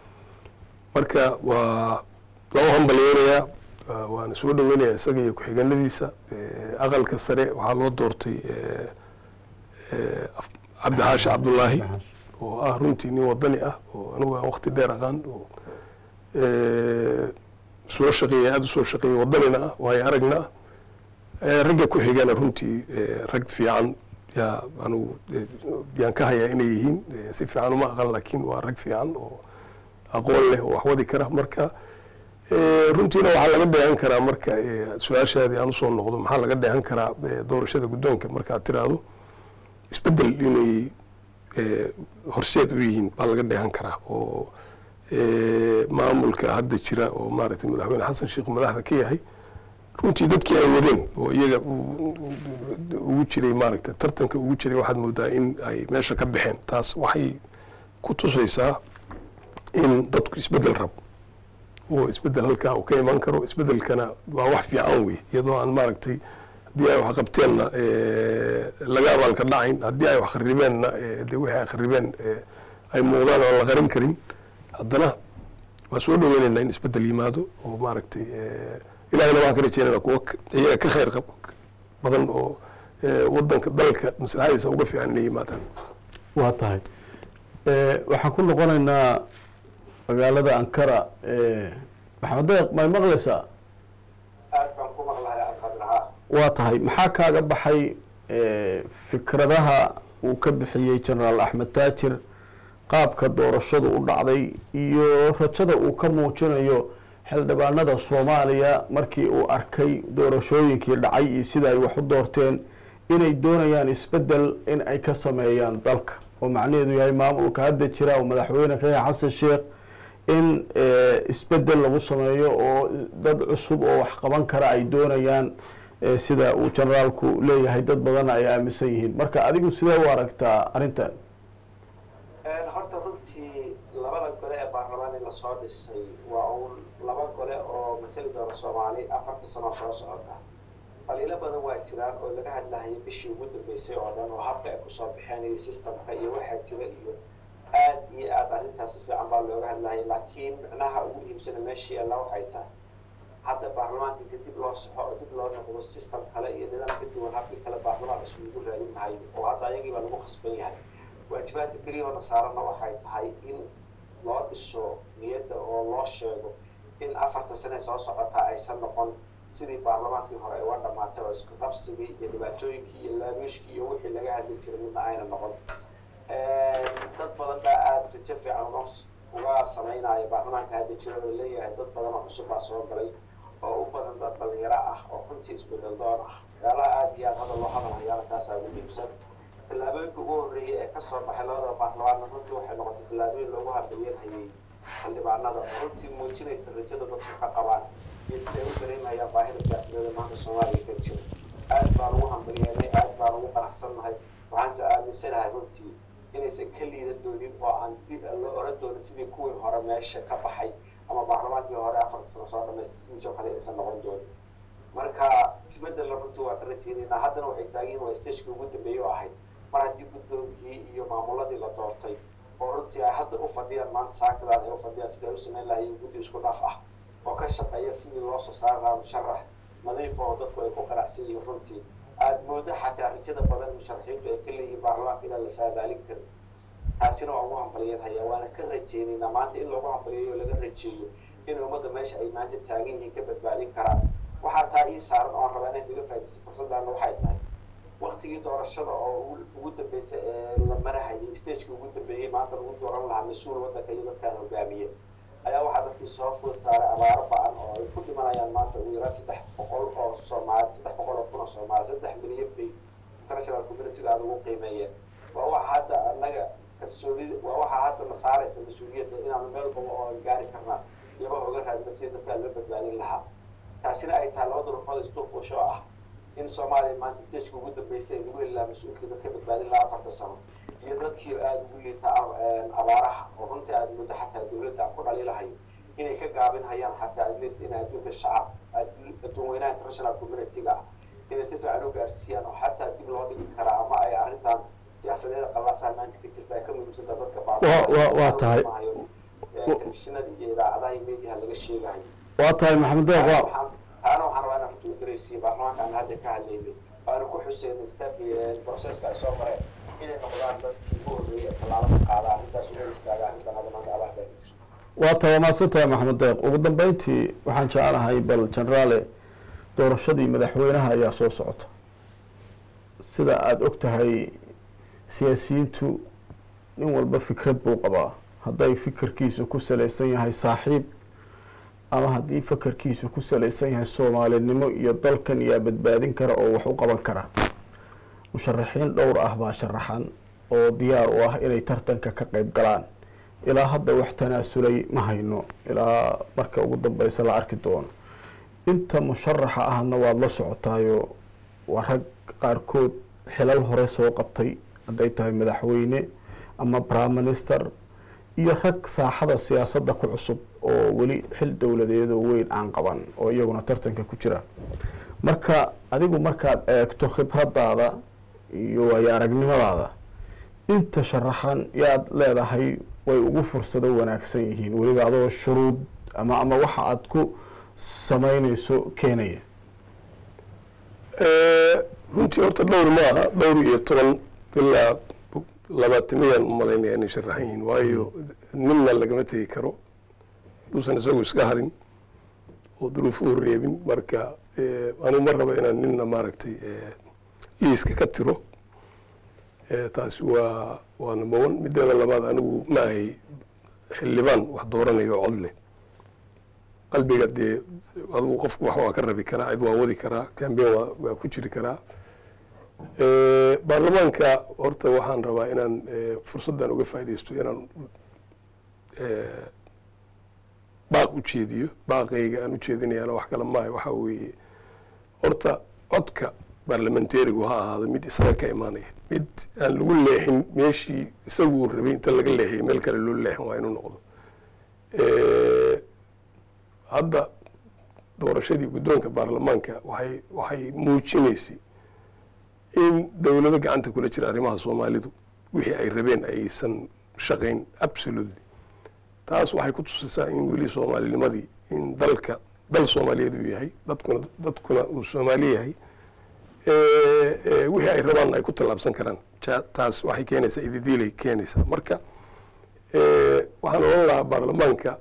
marka waa loo hambalyeynayaa waa- waana soo dhaweynayaa isaga iyo ku-xigeenadiisa Eh, aqalka sare waxaa loo doortay eh, eh, Af- cabdixaashi cabdullaahi oo ah runtii nin wadani ah oo anigu aan waqti dheer aqaan oo eh, soo shaqeeyay aada usoo shaqeeyay wadanina ah waayo aragna ah Eh, ragga ku xigana runtii eh, rag fiican yaa anigu eh, yaan ka hayaa inay yihiin Eh, si fiican uma aqan laakiin waa rag fiican oo aqoon leh oo wax wadi kara marka eh, runtiina waxaa laga dheehan karaa marka eh, su-aashaadii aan usoo noqdo maxaa laga dheehan karaa eh, doorashada guddoonka markaad tiraahdo isbedel inay eh, horseed u yihiin baa laga dheehan karaa oo eh, maamulka hadda jira oo maaragtay madaxweyne xasan sheekh madaxda ka yahay runtii dadkii ay wadeen oo iyaga u- u- ugu jiray maaragtay tartanka ugu jiray waxaad moodaa in ay meesha ka baxeen taas waxay ku tusaysaa in dadku isbedel rabo oo isbedel halkaa uu ka iman karo isbedelkana waa wax fiican wey iyadoo aan maaragtay haddii ay wax qabteenna eh, laga abaalka dhacayn haddii ay wax kharibeenna eh, dee wixii ay kharibeen eh, ay muuqdaan oo aan la qarin karin haddana waa soo dhaweynaynaa in isbedel yimaado oo maaragtay eh, ilahina waan ka rajeynayna kuwa k- iyaga ka khayr qab badan oo eh, wadanka dalka maslaxadiisa uga fiican inay yimaadaan waa tahay Eh, waxaan ku noqonaynaa magaalada ankara eh, maxamed deeq may maqlaysaa aad baan ku maqlahay alqadir haa waa tahay maxaa kaaga baxay eh, fikradaha uu ka bixiyey genaraal axmed taajir qaabka doorashadu u dhacday iyo rajada uu ka muujinayo xildhibaanada soomaaliya markii uu arkay doorashooyinkii dhacay iyo sida ay wax u doorteen inay doonayaan isbedel in ay ka sameeyaan dalka oo macnaheedu yahay maamulka hadda jira oo madaxweyne ka yahay xasan sheekh in eh, isbedel lagu sameeyo oo dad cusub oo wax qaban kara ay doonayaan eh, sida uu generaalku leeyahay dad badanna ay aaminsan yihiin marka adigu sidee u aragtaa arrintan horta runtii labada gole ee baarlamaanka lasoo dhisay waa uun laba gole oo mathali doona soomaali afarta sano soo socota dhaliilo badan waa jiraan oo laga hadlahayo bishii ugu dambeysay oo dhan oo habka ay kusoo baxeen iyo systemka iyo waxaa jira iyo aad iyo aad arrintaas si fiican baa looga hadlahaya laakiin micnaha ugu muhiimsana meeshii alla waxay tahay hadda baarlamaanka inta dib loo saxo oo dib loo noqdo system kale iyo nidaam ka duwan habkii kale baarlamaan cusub lagu raadin mahayo oo hadda ayagii baa lagu khasban yahay waajibaadka keliya oo nasaarana waxay tahay in loo dhiso niyadda oo loo sheego in afarta sane soo socotaa aysan noqon sidii baarlamaankii hore ay uga dhamaatay oo isku qabsigii iyo dhibaatooyinkii iyo laaluushkii iyo wixii laga hadli jiray midna ayna noqon dad badan baa aada rajo fiican uga uga samaynaya baarlamaanka hadda jira oo leeyahay dad badan oo cusub baa soo galay oo u badan dad dhalinyaro ah oo runtii isbedel doon ah meelaha aada iyo aada hadda loo hadalhayaana taasaa ugu muhiimsan tallaabooyinka ugu horreeyay ee kasoo baxay labada baarlamaanna runtii waxay noqotay tallaabooyin loogu hambalyeelhayay xildhibaanada oo runtii muujinaysa rajada dadku ka qabaan iyo siday u dareemhayaan baahida siyaasadeeda maanta soomaaliya ka jira aad baan ugu hambalyeelnay aad baan ugu qanacsannahay waxaanse aaminsanahay runtii inaysan ka liida doonin oo aan dib loo oran doonin sidii kuwii hore meesha ka baxay ama baarlamaankii hore afarta sano soo dhamaystay sidiisoo kale inaysan noqon doonin marka isbedella runtii waa ka rajeynaynaa haddana waxay taagiin waa stagekii ugu dambeeyey oo ahayd mar haddii guddoonkii iyo maamuladii la doortay oo runtii ay hadda u fadhiyaan maanta saakadaan ay u fadhiyaan sidai ay u samayn lahayen guddi isku dhaf ah oo ka shaqeeya sidii loo soo saari lahaa musharax nadiif oo dadku ay ku qanacsan yihiin runtii aada moodo xataa rajada badan musharaxiintu ay ka leeyihiin baarlamaanka inaan la saadaalin karin taasina waa ugu hambalyanhayaa waana ka rajeynaynaa maanta in loogu hambaliyayo o laga rajeeyo in ummadda meesha ay maanta taagan yihiin ka badbaadin karaan waxaa taa ii saaran oon rabaa inaan kaga faaidaysa fursaddaana waxay tahay waktigii doorashada oo ugu dambeysay ee la marahayay stageka ugu dambeeyey maanta lagu dooran lahaa mas-uul waddanka iyo dadkaan hogaamiye ayaa waxaa dadkii soo food saaray abaaro ba-an oo ay ku dhimanayaan maanta ugu yaraan saddex boqol oo soomaali saddex boqol oo kun oo soomaali saddex milyan bay international communityga aada ugu qiimeeyeen waa waxa hadda annaga kalsoonida waa waxaa hadda na saaraysa mas-uuliyadda inaanu meel baba oo gaari karnaa iyaba oga raadina sida dadkaa loo badbaadin lahaa taasina ay tahay laba durufood isduufuusho ah in soomaaliya maanta stageka ugu dambeysay ay lagu heli lahaa mas-uulkii dadka badbaadin lahaa afarta sano iyo dadkii aada ugu liita abaaraha oo runtii aada muddo xataa dawladda aan ku dhaliilahayo inay ka gaabin hayaan xataa at least in adduunka shacab adduun weynaha international community-ga ah inay si fiican u gaarsiiyaan oo xataa dib loo dhigi karaa ama ay arrintan siyaasadeeda qalaasaha maanta ka jirta ay ka muhiimsanta dadka waa tahay telefishinada iyo idaacadaha iyo mediaha laga sheegahayo waa tahay maxamed deeq waa taana waxaan rabaa inaan runta u dareysiyo baarlamaanka aan hadda ka hadlaynay waanu ku xuseynay step processka ay soo mareen inay noqdaan dadkii ugu horreeyay ee tallaabo ka qaada arrintaas uga istaaga arrintan hadda maanta abaxda ka jirto waa tahay waa mahadsan tahay maxamed deeq ugu dambeyntii waxaan jeclahay bal generaale doorashadii madaxweynaha ayaa soo socota sida aada og tahay siyaasiyiintu nin walba fikrad buu qabaa hadday fikirkiisu ku salaysan yahay saaxiib ama haddii fakarkiisu ku salaysan yahay soomaalinimo iyo dalkan yaa badbaadin kara oo wax u qaban kara musharaxiin dhowr ah baa sharaxan oo diyaar u ah inay tartanka ka qeyb galaan ilaa hadda wax tanaasulay ma hayno ilaa marka ugu dambeysa la arki doono inta musharaxa ahna waad la socotaayo waa rag qaarkood xilal hore soo qabtay hadday tahay madaxweyne ama prime minister iyo rag saaxada siyaasadda ku cusub oo weli xil dowladeedoo weyn aan qaban oo iyaguna tartanka ku jira marka adigu markaad eegto khibradaada iyo waayo aragnimadaada inta sharaxan yaad leedahay way ugu fursado wanaagsan yihiin weliba adoo shuruud ama ama waxa aada ku sameyneyso keenaya runtii horta dhowr maaha dhowr iyo toban ilaa labaatamiyaan u malaynaya inay sharaxan yihiin waayo ninna lagama tegi karo duusan isagu iska harin oo duruufuhu reebin marka anigu ma rabo inaan ninna maaragtay liiska ka tiro taasi waa waa number one mideeda labaad anigu ma ahay xildhibaan wax dooranayo cod leh qalbiga dee adigu qofku wax waa ka rabi karaa cid waa wadi karaa cambein waa waa ku jiri karaa baarlamaanka horta waxaan rabaa inaan fursaddan uga faaidaysto inaan baaq u jeediyo baaqayga aan u jeedinayana wax kale maaha waxa weeye horta codka baarlamentarigu ha ahaado mid isaga ka imaanaya mid aan lagu leexin meeshii isagu uu rabay inta laga leexiyay meel kale loo leexin waa inuu noqdo hadda doorashadii guddoonka baarlamaanka waxay waxay muujinaysay in dowlado gacanta kula jira arrimaha soomaalidu wixii ay rabeen aysan shaqayn absolutely taas waxay ku tusaysaa in weli soomaalinimadii in dalka dal soomaaliyeed uu yahay dadkuna dadkuna uu soomaali yahay wixii ay rabaan ay ku tallaabsan karaan taas waxay keenaysaa ididiilay keenaysaa marka waxaan odhan lahaa baarlamaanka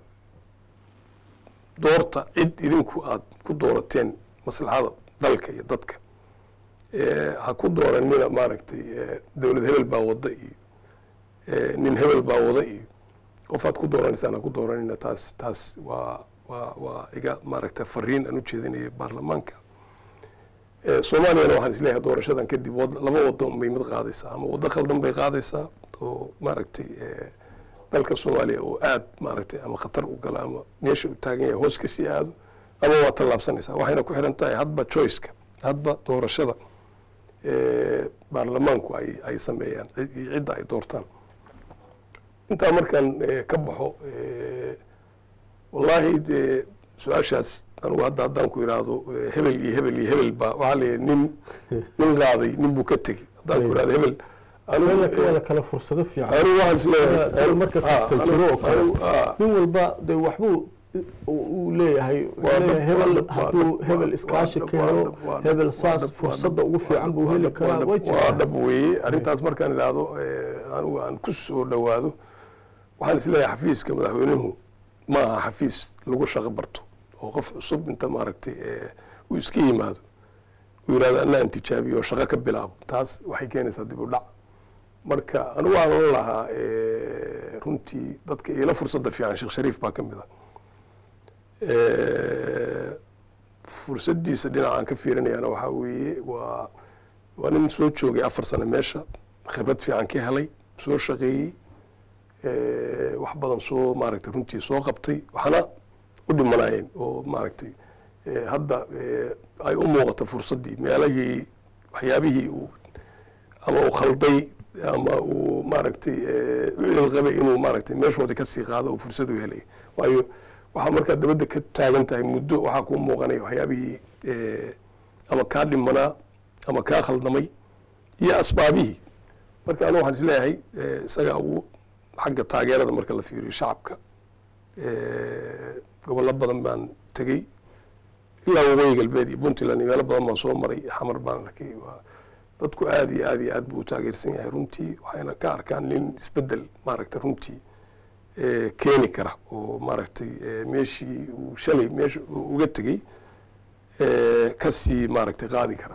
doorta cid idinku aada ku doorateen maslaxada dalka iyo dadka ha ku dooranina maaragtay dowlad hebel baa wada iyo nin hebel baa wada iyo qofaad ku dooranaysaan ha ku dooranina taas taas waa waa waa iga maaragtay fariin aan u jeedinaya baarlamaanka soomaaliyana waxaan isleeyahay doorashadan kadib laba wado bay mid qaadaysaa ama waddo khaldan bay qaadaysaa oo maaragtay dalka soomaaliya oo aad maaragtay ama khatar u gala ama meesha u taagan yahay hoos kasii aado ama waa tallaabsanaysaa waxayna ku xiran tahay hadba choiceka hadba doorashada baarlamaanku ay ay sameeyaan iyo cidda ay doortaan intaa markaan ka baxo wallaahi su-aashaas anugu hadda haddaan ku idhaahdo hebel iyo hebel iyo hebel baa waxaa la yidhi nin nin qaaday nin buu ka tegey haddaan ku idhahdo hebel wada kale fursado fiican anigu waxaan isleeyahay sida marka tagta jiro oo kale nin walba de waxbuu uu uu leeyahay wuxuu Waa leeyahay dhab- hebel waa dhab- waa hadduu dhab- hebel waa- iskaashi waa ka dhab- helo waa dhab- waa dhab- hebel waa saas dhab- waa fursadda dhab- ugu waa fiican dhab- buu waa heli dhab- karaa waa way dhab- waa jirtaa dhab weeye arrintaas markaan idhaahdo eh, anigu aan ku soo dhowaado waxaan isleeyahay xafiiska madaxweynuhu ma aha xafiis lagu shaqo barto oo qof cusub inta maaragtay eh, uu iska yimaado uu yidhahdo anaan tijaabiyo oo shaqo ka bilaabo taas waxay keenaysaa dib u dhac marka anigu aan oran lahaa eh, runtii dadka ila fursadda fiican sheekh shariif baa ka mid ah Eh, fursaddiisa dhinacaan ka fiirinayana waxaa weeye waa waa nin soo joogay afar sano meesha khibrad fiican ka helay soo shaqeeyey eh, wax badan soo maaragtay runtii soo qabtay waxna u dhimanayeen oo maaragtay eh, hadda eh, ay u muuqato fursaddii meelahii waxyaabihii uu ama uu khalday ama uu maaragtay eh, u cilqabay inuu maaragtay meeshoodii kasii qaado oo fursad u helay waayo waxaa markaa dabadda ka taagan tahay muddo waxaa kuu muuqanaya waxyaabihii eh, ama kaa dhimanaa ama kaa khaldamay iyo asbaabihii marka anigu waxaan isleeyahay eh, isaga ugu xagga taageerada marka la fiiriyo shacabka eh, gobollo badan baan tegey ilaa waqooyi galbeed iyo puntland iyo meelo badan baan soo maray xamar baan arkay waa dadku aad iyo aad iyo aad buu u taageersan yahay runtii waxayna ka arkaan nin isbedel maaragtay runtii eh, keeni kara oo maaragtay eh, meeshii uu shalay meesha uu uga tegey eh, kasii maaragtay qaadi kara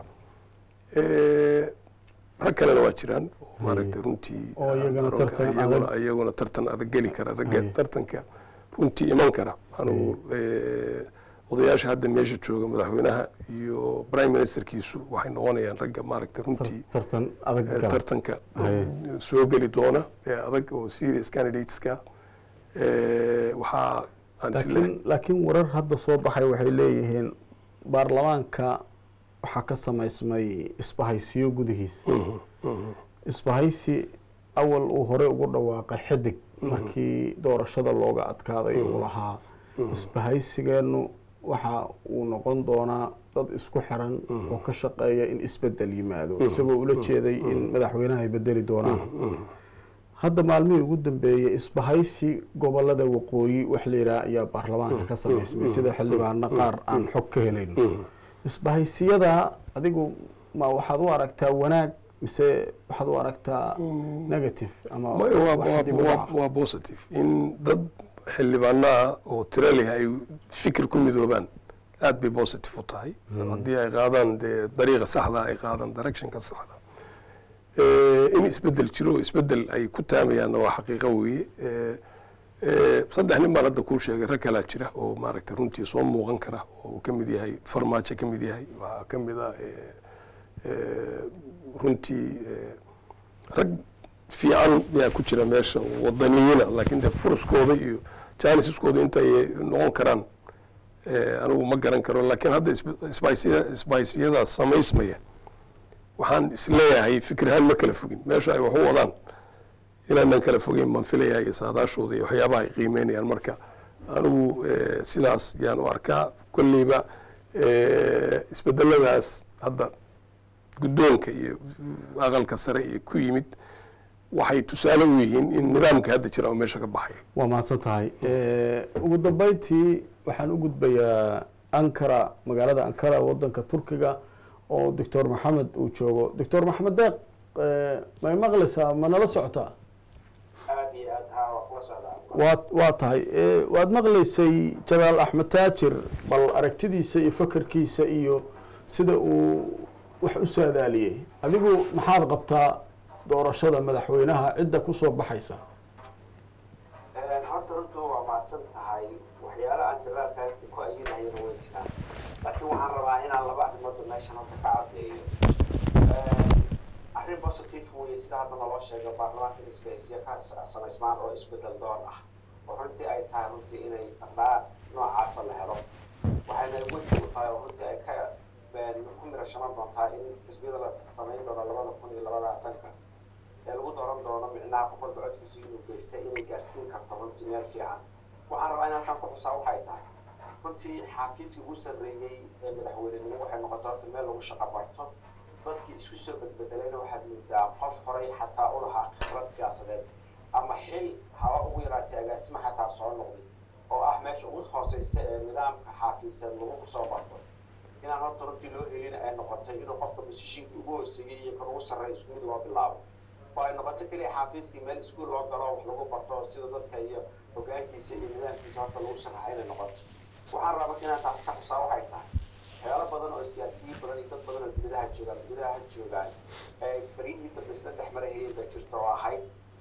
Eh, rag kalena waa jiraan oo maaragtay runtii Oo iyagana aroorka- tartan iyaguna adag. iyaguna tartan adag geli kara ragga Haye. tartanka runtii iman kara anugu eh, odayaasha hadda meesha jooga madaxweynaha iyo prime ministerkiisu waxay noqonayaan ragga maaragtay runtii tartan adag eh, gala tartanka Haye. soo geli doona ee adag oo serious candidateska eh, waxaa aan isleeyahay laakiin laakiin warar hadda soo baxay waxay leeyihiin baarlamaanka waxaa ka samaysmay isbahaysiyo gudihiisa Mhm, mhm. isbahaysi awal uu horey ugu dhawaaqay xidig markii doorashada looga adkaaday uu lahaa isbahaysigeennu waxa uu noqon doonaa dad isku xiran oo ka shaqeeya in isbedel yimaado isagoo ula jeeday in madaxweynaha ay bedeli doonaan hadda maalmihii ugu dambeeyey isbahaysi gobolada waqooyi wax la yidhaha ayaa baarlamaanka ka samaysmay sida xildhibaano qaar aan xog ka helayno isbahaysiyada adigu ma waxaad u aragtaa wanaag mise waxaad u aragtaa negative ama Maya, waa- wax waa- dib u waa- dhaca? waa positive in dad xildhibaano ah oo tiro leh ay fikir ku midoobaan aad bay positive u tahay haddii ay qaadaan dee dariiqa saxda ay qaadaan directionka saxda Eh, in isbedel jiro isbedel ay ku taamayaanna waa xaqiiqo weeye Eh, eh, saddex nin baan hadda kuu sheegay rag kalaa jira oo maaragtay runtii soo muuqan kara oo uu ka mid yahay farmaajo ka mid yahay waxaa ka mid ah eh, eh, runtii eh, rag fiican yaa ku jira meesha oo wadaniyiina laakiin de furuskooda iyo janisiskooda intay noqon karaan eh, anigu ma garan karo laakiin hadda isb- isbaysya- isbaysiyadaas samaysmaya waxaan isleeyahay fikrahaan ma kala fogin meesha ay wax u wadaan inaanan kala fogeyn baan filayaa iyo saadaashooda iyo waxyaabaha ay qiimeynayaan marka anigu eh, sidaas yaan u arkaa kolleyba eh, isbedeladaas hadda guddoonka iyo aqalka sare iyo ku yimid waxay tusaale u yihiin in nidaamka hadda jira oo meesha ka baxay waa mahadsan tahay ugu dambeyntii waxaan u gudbayaa ankara magaalada ankara wadanka turkiga oo doctor maxamed uu joogo doctor maxamed deeq eh, may maqlaysaa ma nala socotaa aad iyo aad haa waa kula socdaa waa waa tahay Eh, waad maqlaysay jalaal axmed taajir bal aragtidiisa iyo fakarkiisa iyo sida uu wax u saadaaliyey adigu maxaad qabtaa doorashada madaxweynaha cidda kusoo baxaysa horta runtu waa mahadsan tahay waxyaala aan jiraalka ku ayinayana way jiraan laakiin waxaan rabaa inaan laba arrimoodba meeshan horta ka caddeeyo arrin positive weye sida hadda naloo sheega baarlamaanka in isbahaysiya ka samaysmaan oo isbedel doon ah oo runtii ay tahay runtii inay dhaqdhaqaaq noocaasa la helo waxayna weji u tahay oo runtii ay ka ku mirashaman doontaa in xisbiyada la samayn doono labada kun iyo labaatanka ee lagu dooran doono micnaha qof walba codkiisu inuu geystay inay gaarsiin karto runtii meel fiican waxaan rabaa in halkan ku xusaa waxay tahay runtii xaafiiskii ugu sarreeyey ee madaxweynenimo waxay noqotay horta meel lagu shaqo barto dadkii isku soo bedbedelayna waxaad moodaa qof horay xataa u lahaa khibrad siyaasadeed ama xil haba ugu yaraatay agaasimo xataa soo noqday oo ah meesha ugu hooseysa ee nidaamka xaafiisan lagu soo barto inaan horta runtii loo helin ay noqotay inuu qofka masishiinka ugu hooseeyey iyo kan ugu sarreeya isku mid loo bilaabo oo ay noqoto keliya xaafiiskii meel iskuul loo galo wax lagu barto sida dadka iyo hogaankiisa iyo nidaamkiisa horta lagu sharaxa inay noqoto waxaan rabaa inaan taas ka xusaa waxay tahay waxyaalo badan oo siyaasiyiin badan iyo dad badan oo dibadaha joogaan dibadaha joogaan ee baryihii dambe isla dhex marahayeen baa jirta oo ahayd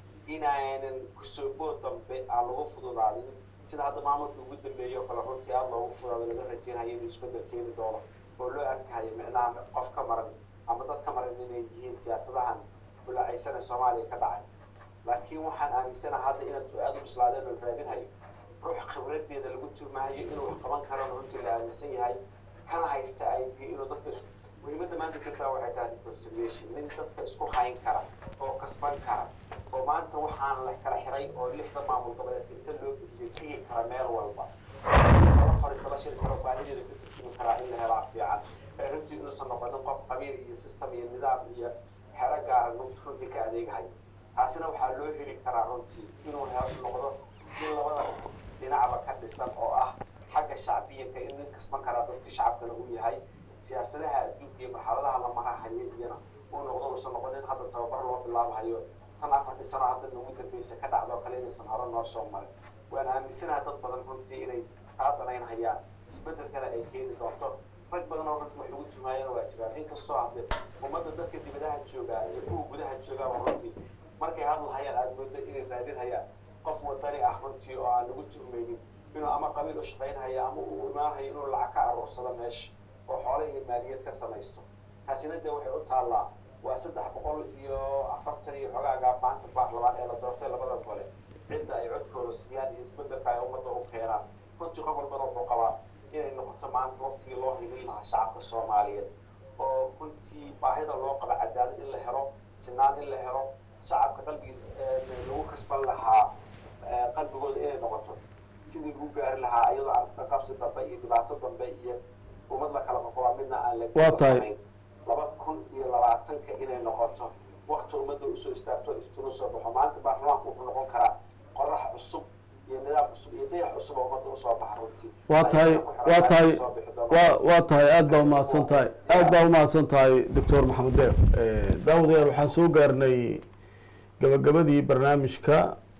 inaanan kusoo bood dambe aan lagu fududaadin sida hadda maamulka ugu dambeeyey oo kale runtii aada loogu fudaado laga rajeynayo inuu isbedel keeni doono oo loo arkayo micnaha qof ka maran ama dad ka maran inay yihiin siyaasadahan bulaacaysan ee soomaaliya ka dhacay laakiin waxaan aaminsanaha hadda inaad aada u bislaadeen oo raadinhayo ruux khibradeeda lagu tuumahayo inuu wax qaban karana runtii la aaminsan yahay kana haysta ay dihi inuu dadka is muhiimadda maanta jirtaa waxay tahay reconciliation nin dadka isku hayn kara oo kasban kara oo maanta waxaan la kala xiray oo lixda maamul goboleed inta loo bixiyo tegi kara meel walba kala fariista la shiri karo baahideeda ka turjumi karaa in la helaa fiican ee runtii inuusan noqonin qof qabiil iyo system iyo nidaam iyo xero gaara runtii ka adeegahay taasina waxaa loo heli karaa runtii inuu noqdo in labada dhinacba ka dhisan oo ah xagga shacbiyanka in nin kasban karaa dadka shacabkana uu yahay siyaasadaha adduunka iyo marxaladaha la marahayo iyana uu noqdo uusan noqonin hadda tababar loo bilaabahayo tan afartii sano hadda nagu dambeysa ka dhacdo kale inaysan hore noo soo marin waan aaminsanaha dad badan runtii inay taa danaynhayaan isbedelkana ay keeni doonto rag badan oo runtii wax lagu tumaayana waa jiraan inkastoo hadde ummadda dadka dibadaha joogaa iyo kuwa gudaha joogaaba runtii markay hadlahayaan aada moodo inay raadinhayaan qof wadani ah runtii oo aan lagu tuhmaynin inuu ama qabiil u shaqaynhayo ama uu imaanhayo inuu lacag ka aruursado meesha oo xoole iyo maaliyad ka samaysto taasina dee waxay u taallaa waa saddex boqol iyo afartan iyo xogaaga maanta baarlamaan ee la doortay labada gole cidda ay codkooda siiyaan iyo isbedelka ay ummadda u keenaan runtii qof walbana wuxuu qabaa inay noqoto maanta waqtigii loo hilin lahaa shacabka soomaaliyeed oo runtii baahida loo qaba cadaalad in la helo sinaan in la helo shacabka qalbigiis lagu kasban lahaa qalbigooda inay noqoto sidii lagu gaari lahaa iyadoo aan isla qabsi dambe iyo dhibaato dambe iyo ummad la kala qoqobaa midna aan la Waa tahay. samayn laba kun iyo labaatanka inay noqoto waqti ummadda usoo istaagto iftiin usoo baxo maanta baarlamaanku wuxuu noqon karaa qorax cusub iyo nidaam cusub iyo dayax cusub oo ummadda usoo baxa runtii waa tahay waa tahay waa waa tahay aad baa umahadsan tahay aad baa umahadsan tahay doctor maxamed deer daawadayaal waxaan soo gaarnay gabagabadii barnaamijka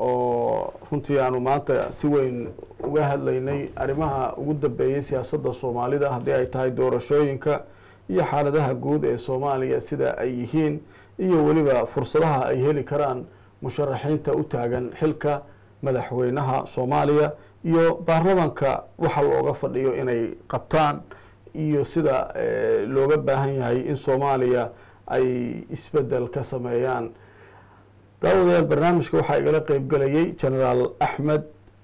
oo runtii aanu maanta si weyn uga hadlaynay arrimaha ugu dambeeyey siyaasadda soomaalida haddii ay tahay doorashooyinka iyo xaaladaha guud ee soomaaliya sida ay yihiin iyo weliba fursadaha ay heli karaan musharaxiinta u taagan xilka madaxweynaha soomaaliya iyo baarlamanka waxa looga fadhiyo inay qabtaan iyo sida eh, looga baahan yahay in soomaaliya ay isbedel ka sameeyaan daawadayaal barnaamijka waxaa igala qeyb galayay genaraal axmed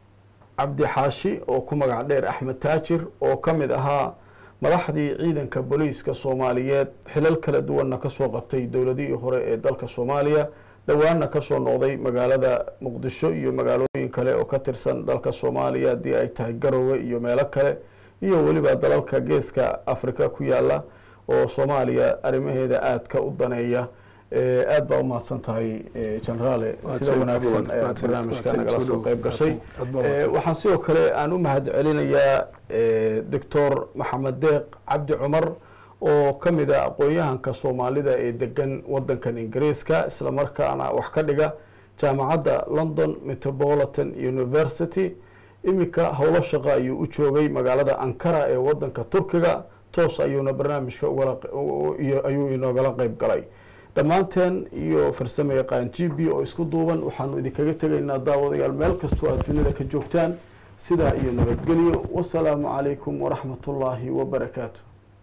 cabdi xaashi oo ku magac dheer axmed taajir oo ka mid ahaa madaxdii ciidanka booliiska soomaaliyeed xilal kala duwanna kasoo qabtay dowladihii hore ee dalka soomaaliya dhowaanna kasoo noqday magaalada muqdisho iyo magaalooyin kale oo ka tirsan dalka soomaaliya haddii ay tahay garowe iyo meelo kale iyo weliba dalalka geeska afrika ku yaala oo soomaaliya arrimaheeda aadka u daneeya Eh, aad baa umahadsan tahay eh, generaale sida Mahadsan, wanaagsan mahadsan, ee mahadsan, barnaamijka mahadsan, nagala soo soo dhow, qeyb gashay mahadsan, aad baa Eh, mahadsan. waxaan sidoo kale aan u mahad celinayaa eh, doctor maxamed deeq cabdi cumar oo ka mid a aqoon-yahanka soomaalida ee degan wadankan ingiriiska islamarkaana wax ka dhiga jaamacadda london metropolitan university iminka howlo shaqo ayuu u joogay magaalada ankara ee wadanka turkiga toos ayuuna barnaamijka ugala iyo ayuu inoogala qeyb galay dhammaanteen iyo farsamo yaqaan g b oo isku duuban waxaanu idinkaga tegaynaa daawadayaal meel kastoo aad dunida ka joogtaan sidaa iyo nabadgelyo wasalaamu calaykum waraxmat ullaahi wabarakaatu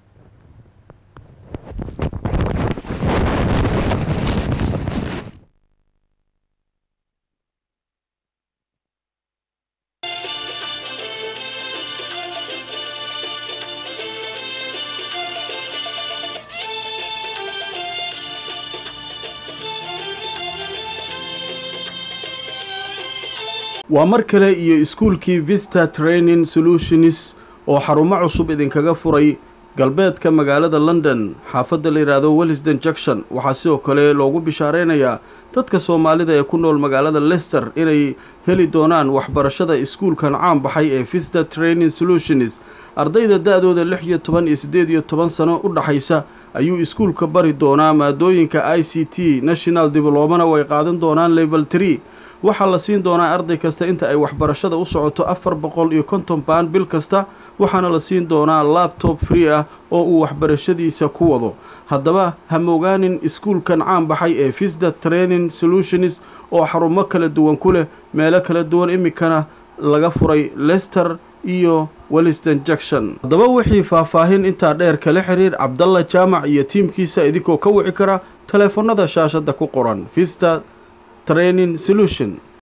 waa mar kale iyo iskuulkii vista training solutions oo xarumo cusub idinkaga furay galbeedka magaalada london xaafadda la yidhaahdo wellisden junction waxaa sidoo kale loogu bishaareynayaa dadka soomaalida ee ku nool magaalada lester inay heli doonaan waxbarashada iskuulkan caan baxay ee vista training solutions ardayda da-dooda lix iyo toban iyo siddeed iyo toban sano u dhaxaysa ayuu iskuulka bari doonaa maadooyinka i c t national diblomana way qaadan doonaan level tree waxaa la siin doonaa arday kasta inta ay waxbarashada u socoto afar boqol iyo konton baan bil kasta waxaana la siin doonaa labtob free ah oo uu waxbarashadiisa ku wado haddaba hamogaanin iskuulkan caan baxay ee visda training solutions oo xarumo kala duwan ku leh meelo kala duwan iminkana laga furay lester iyo welliston junction haddaba wixii faahfaahin intaa dheer kala xiriir cabdalla jaamac iyo tiimkiisa idinkoo ka wici kara taleefanada shaashadda ku qoran vista training solution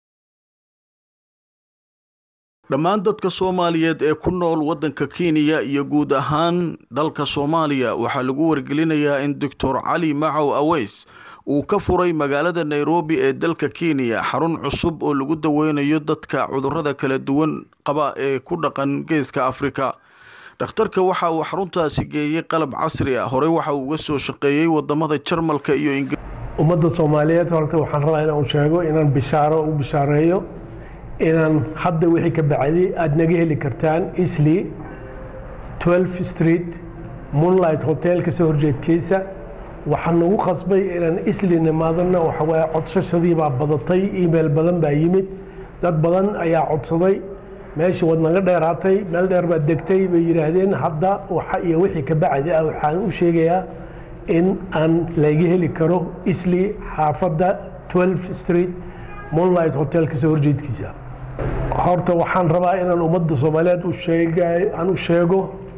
dhammaan dadka soomaaliyeed ee ku nool waddanka kenya iyo guud ahaan dalka soomaaliya waxaa lagu wargelinayaa in doctor cali macow aweys uu ka furay magaalada nairobi ee dalka kenya xarun cusub oo lagu daweynayo dadka cudurrada kala duwan qaba ee ku dhaqan geeska afrika dhakhtarka waxa uu xaruntaasi geeyey qalab casri ah horey waxa uu uga soo shaqeeyey wadamada jarmalka iyo ingir ummadda soomaaliyeed horta waxaan rabaa inaan sheego inaan bishaaro u bishaareeyo inaan hadda wixii ka bacday aada naga heli kartaan isli 12 street moonlight hotel kasoo horjeedkiisa waxaa nagu qasbay inaan isli nimaadana waxawaaye codsashadii baa badatay email badan baa yimid dad badan ayaa codsaday meeshii waad naga dheeraatay meel dheer baad degtay bay yidhaahdeen hadda waxa iyo wixii ka bacdi ah waxaan u sheegayaa in aan laga heli karo isli xaafadda 12 street moonlight hotel kasoo horjeedkiisa horta waxaan rabaa inaan ummadda soomaaliyeed u sheega aan u sheego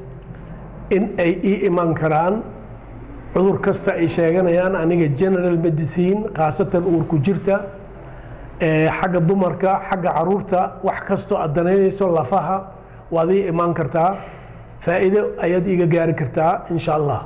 in ay ii iman karaan cudur kasta ay sheeganayaan aniga general medicine khaasatan uurku jirta xagga dumarka xagga caruurta wax kastoo aad danaynayso lafaha waad ii imaan kartaa faa'iido ayaad iiga gaari kartaa insha allah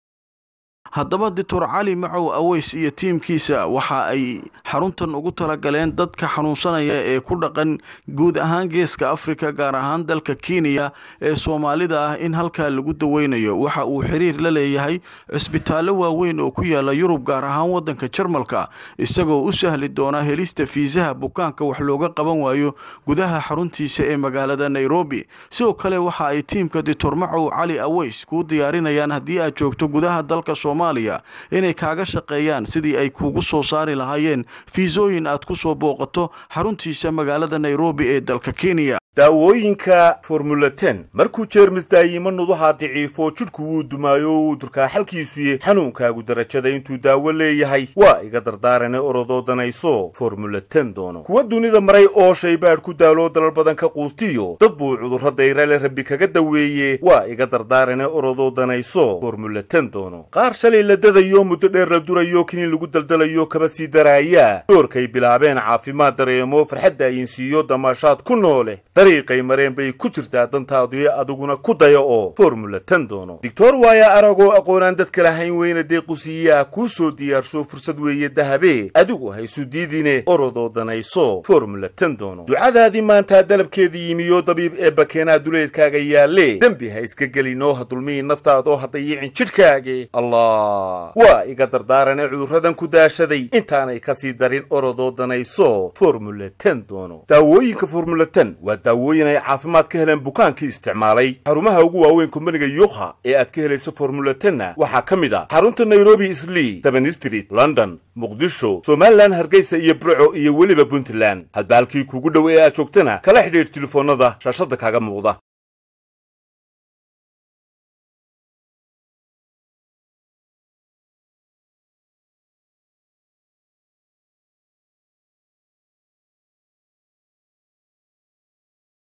haddaba doctor cali macow aweys iyo tiimkiisa waxa ay xaruntan ugu talagaleen dadka xanuunsanaya ee ku dhaqan guud ahaan geeska afrika gaar ahaan dalka kenya ee soomaalida ah in halkaa lagu daweynayo waxa uu xiriir la leeyahay cisbitaallo waaweyn oo ku yaala yurub gaar ahaan waddanka jarmalka isagoo u sahli doona helista fiisaha bukaanka wax looga qaban waayo gudaha xaruntiisa ee magaalada nairobi sidoo kale waxa ay tiimka doctor macow cali aweys kuu diyaarinayaan haddii aad joogto gudaha dalka inay kaaga shaqeeyaan sidii ay kuugu soo saari lahaayeen fiisooyin aad ku soo booqato xaruntiisa magaalada nairobi ee dalka kenya daawooyinka formula ten markuu jeermis daayimo nuduhaa daciifo jidhku wuu dumaayo uu durkaa xalkiisuye xanuunkaagu darajada intuu daawo leeyahay waa iga dardaarane orodoo danayso formula ten doono kuwa dunida maray oo shaybaadh ku daaloo dalal badan ka quustiyo dad buu cudurro dayrale rabbi kaga daweeye waa iga dardaarane orodoo danayso formula ten doono qaar shalay la dadayo muddo dheer la durayo kiniin lagu daldalayo kaba sii daraaya doorkay bilaabeen caafimaad dareemo farxadda ayinsiiyo damaashaad ku noole dariiqay mareen bay ku jirtaa dantaadii adiguna ku daya oo formula ten doono doctor waaya aragoo aqoonaan dadka lahayn weyna deequsiiyaa kuu soo diyaarsho fursad weeye dahabe adigu haysu diidine orodoo danayso formula ten doono ducadaadii maantaa dalabkeedii yimiyo dabiib ee bakeenaa duleedkaaga yaalle dembi ha iska gelinoo ha dulmihi naftaadoo ha dayicin jidhkaage allah waa iga dardaarane cudurradan ku daashaday intaanay kasii darin orodoo danayso formula ten doono daawooyinka formula ten waa daawooyin ay caafimaad ka heleen bukaankii isticmaalay xarumaha ugu waaweyn kumbaniga yukha ee aad ka helayso formula tenna waxaa ka mid ah xarunta nairobi islii seven street london muqdisho somalilan hargeysa iyo burco iyo weliba puntland hadba halkii kugu dhow ee aad joogtana kala xidhiidh telefoonnada shaashadda kaaga muuqda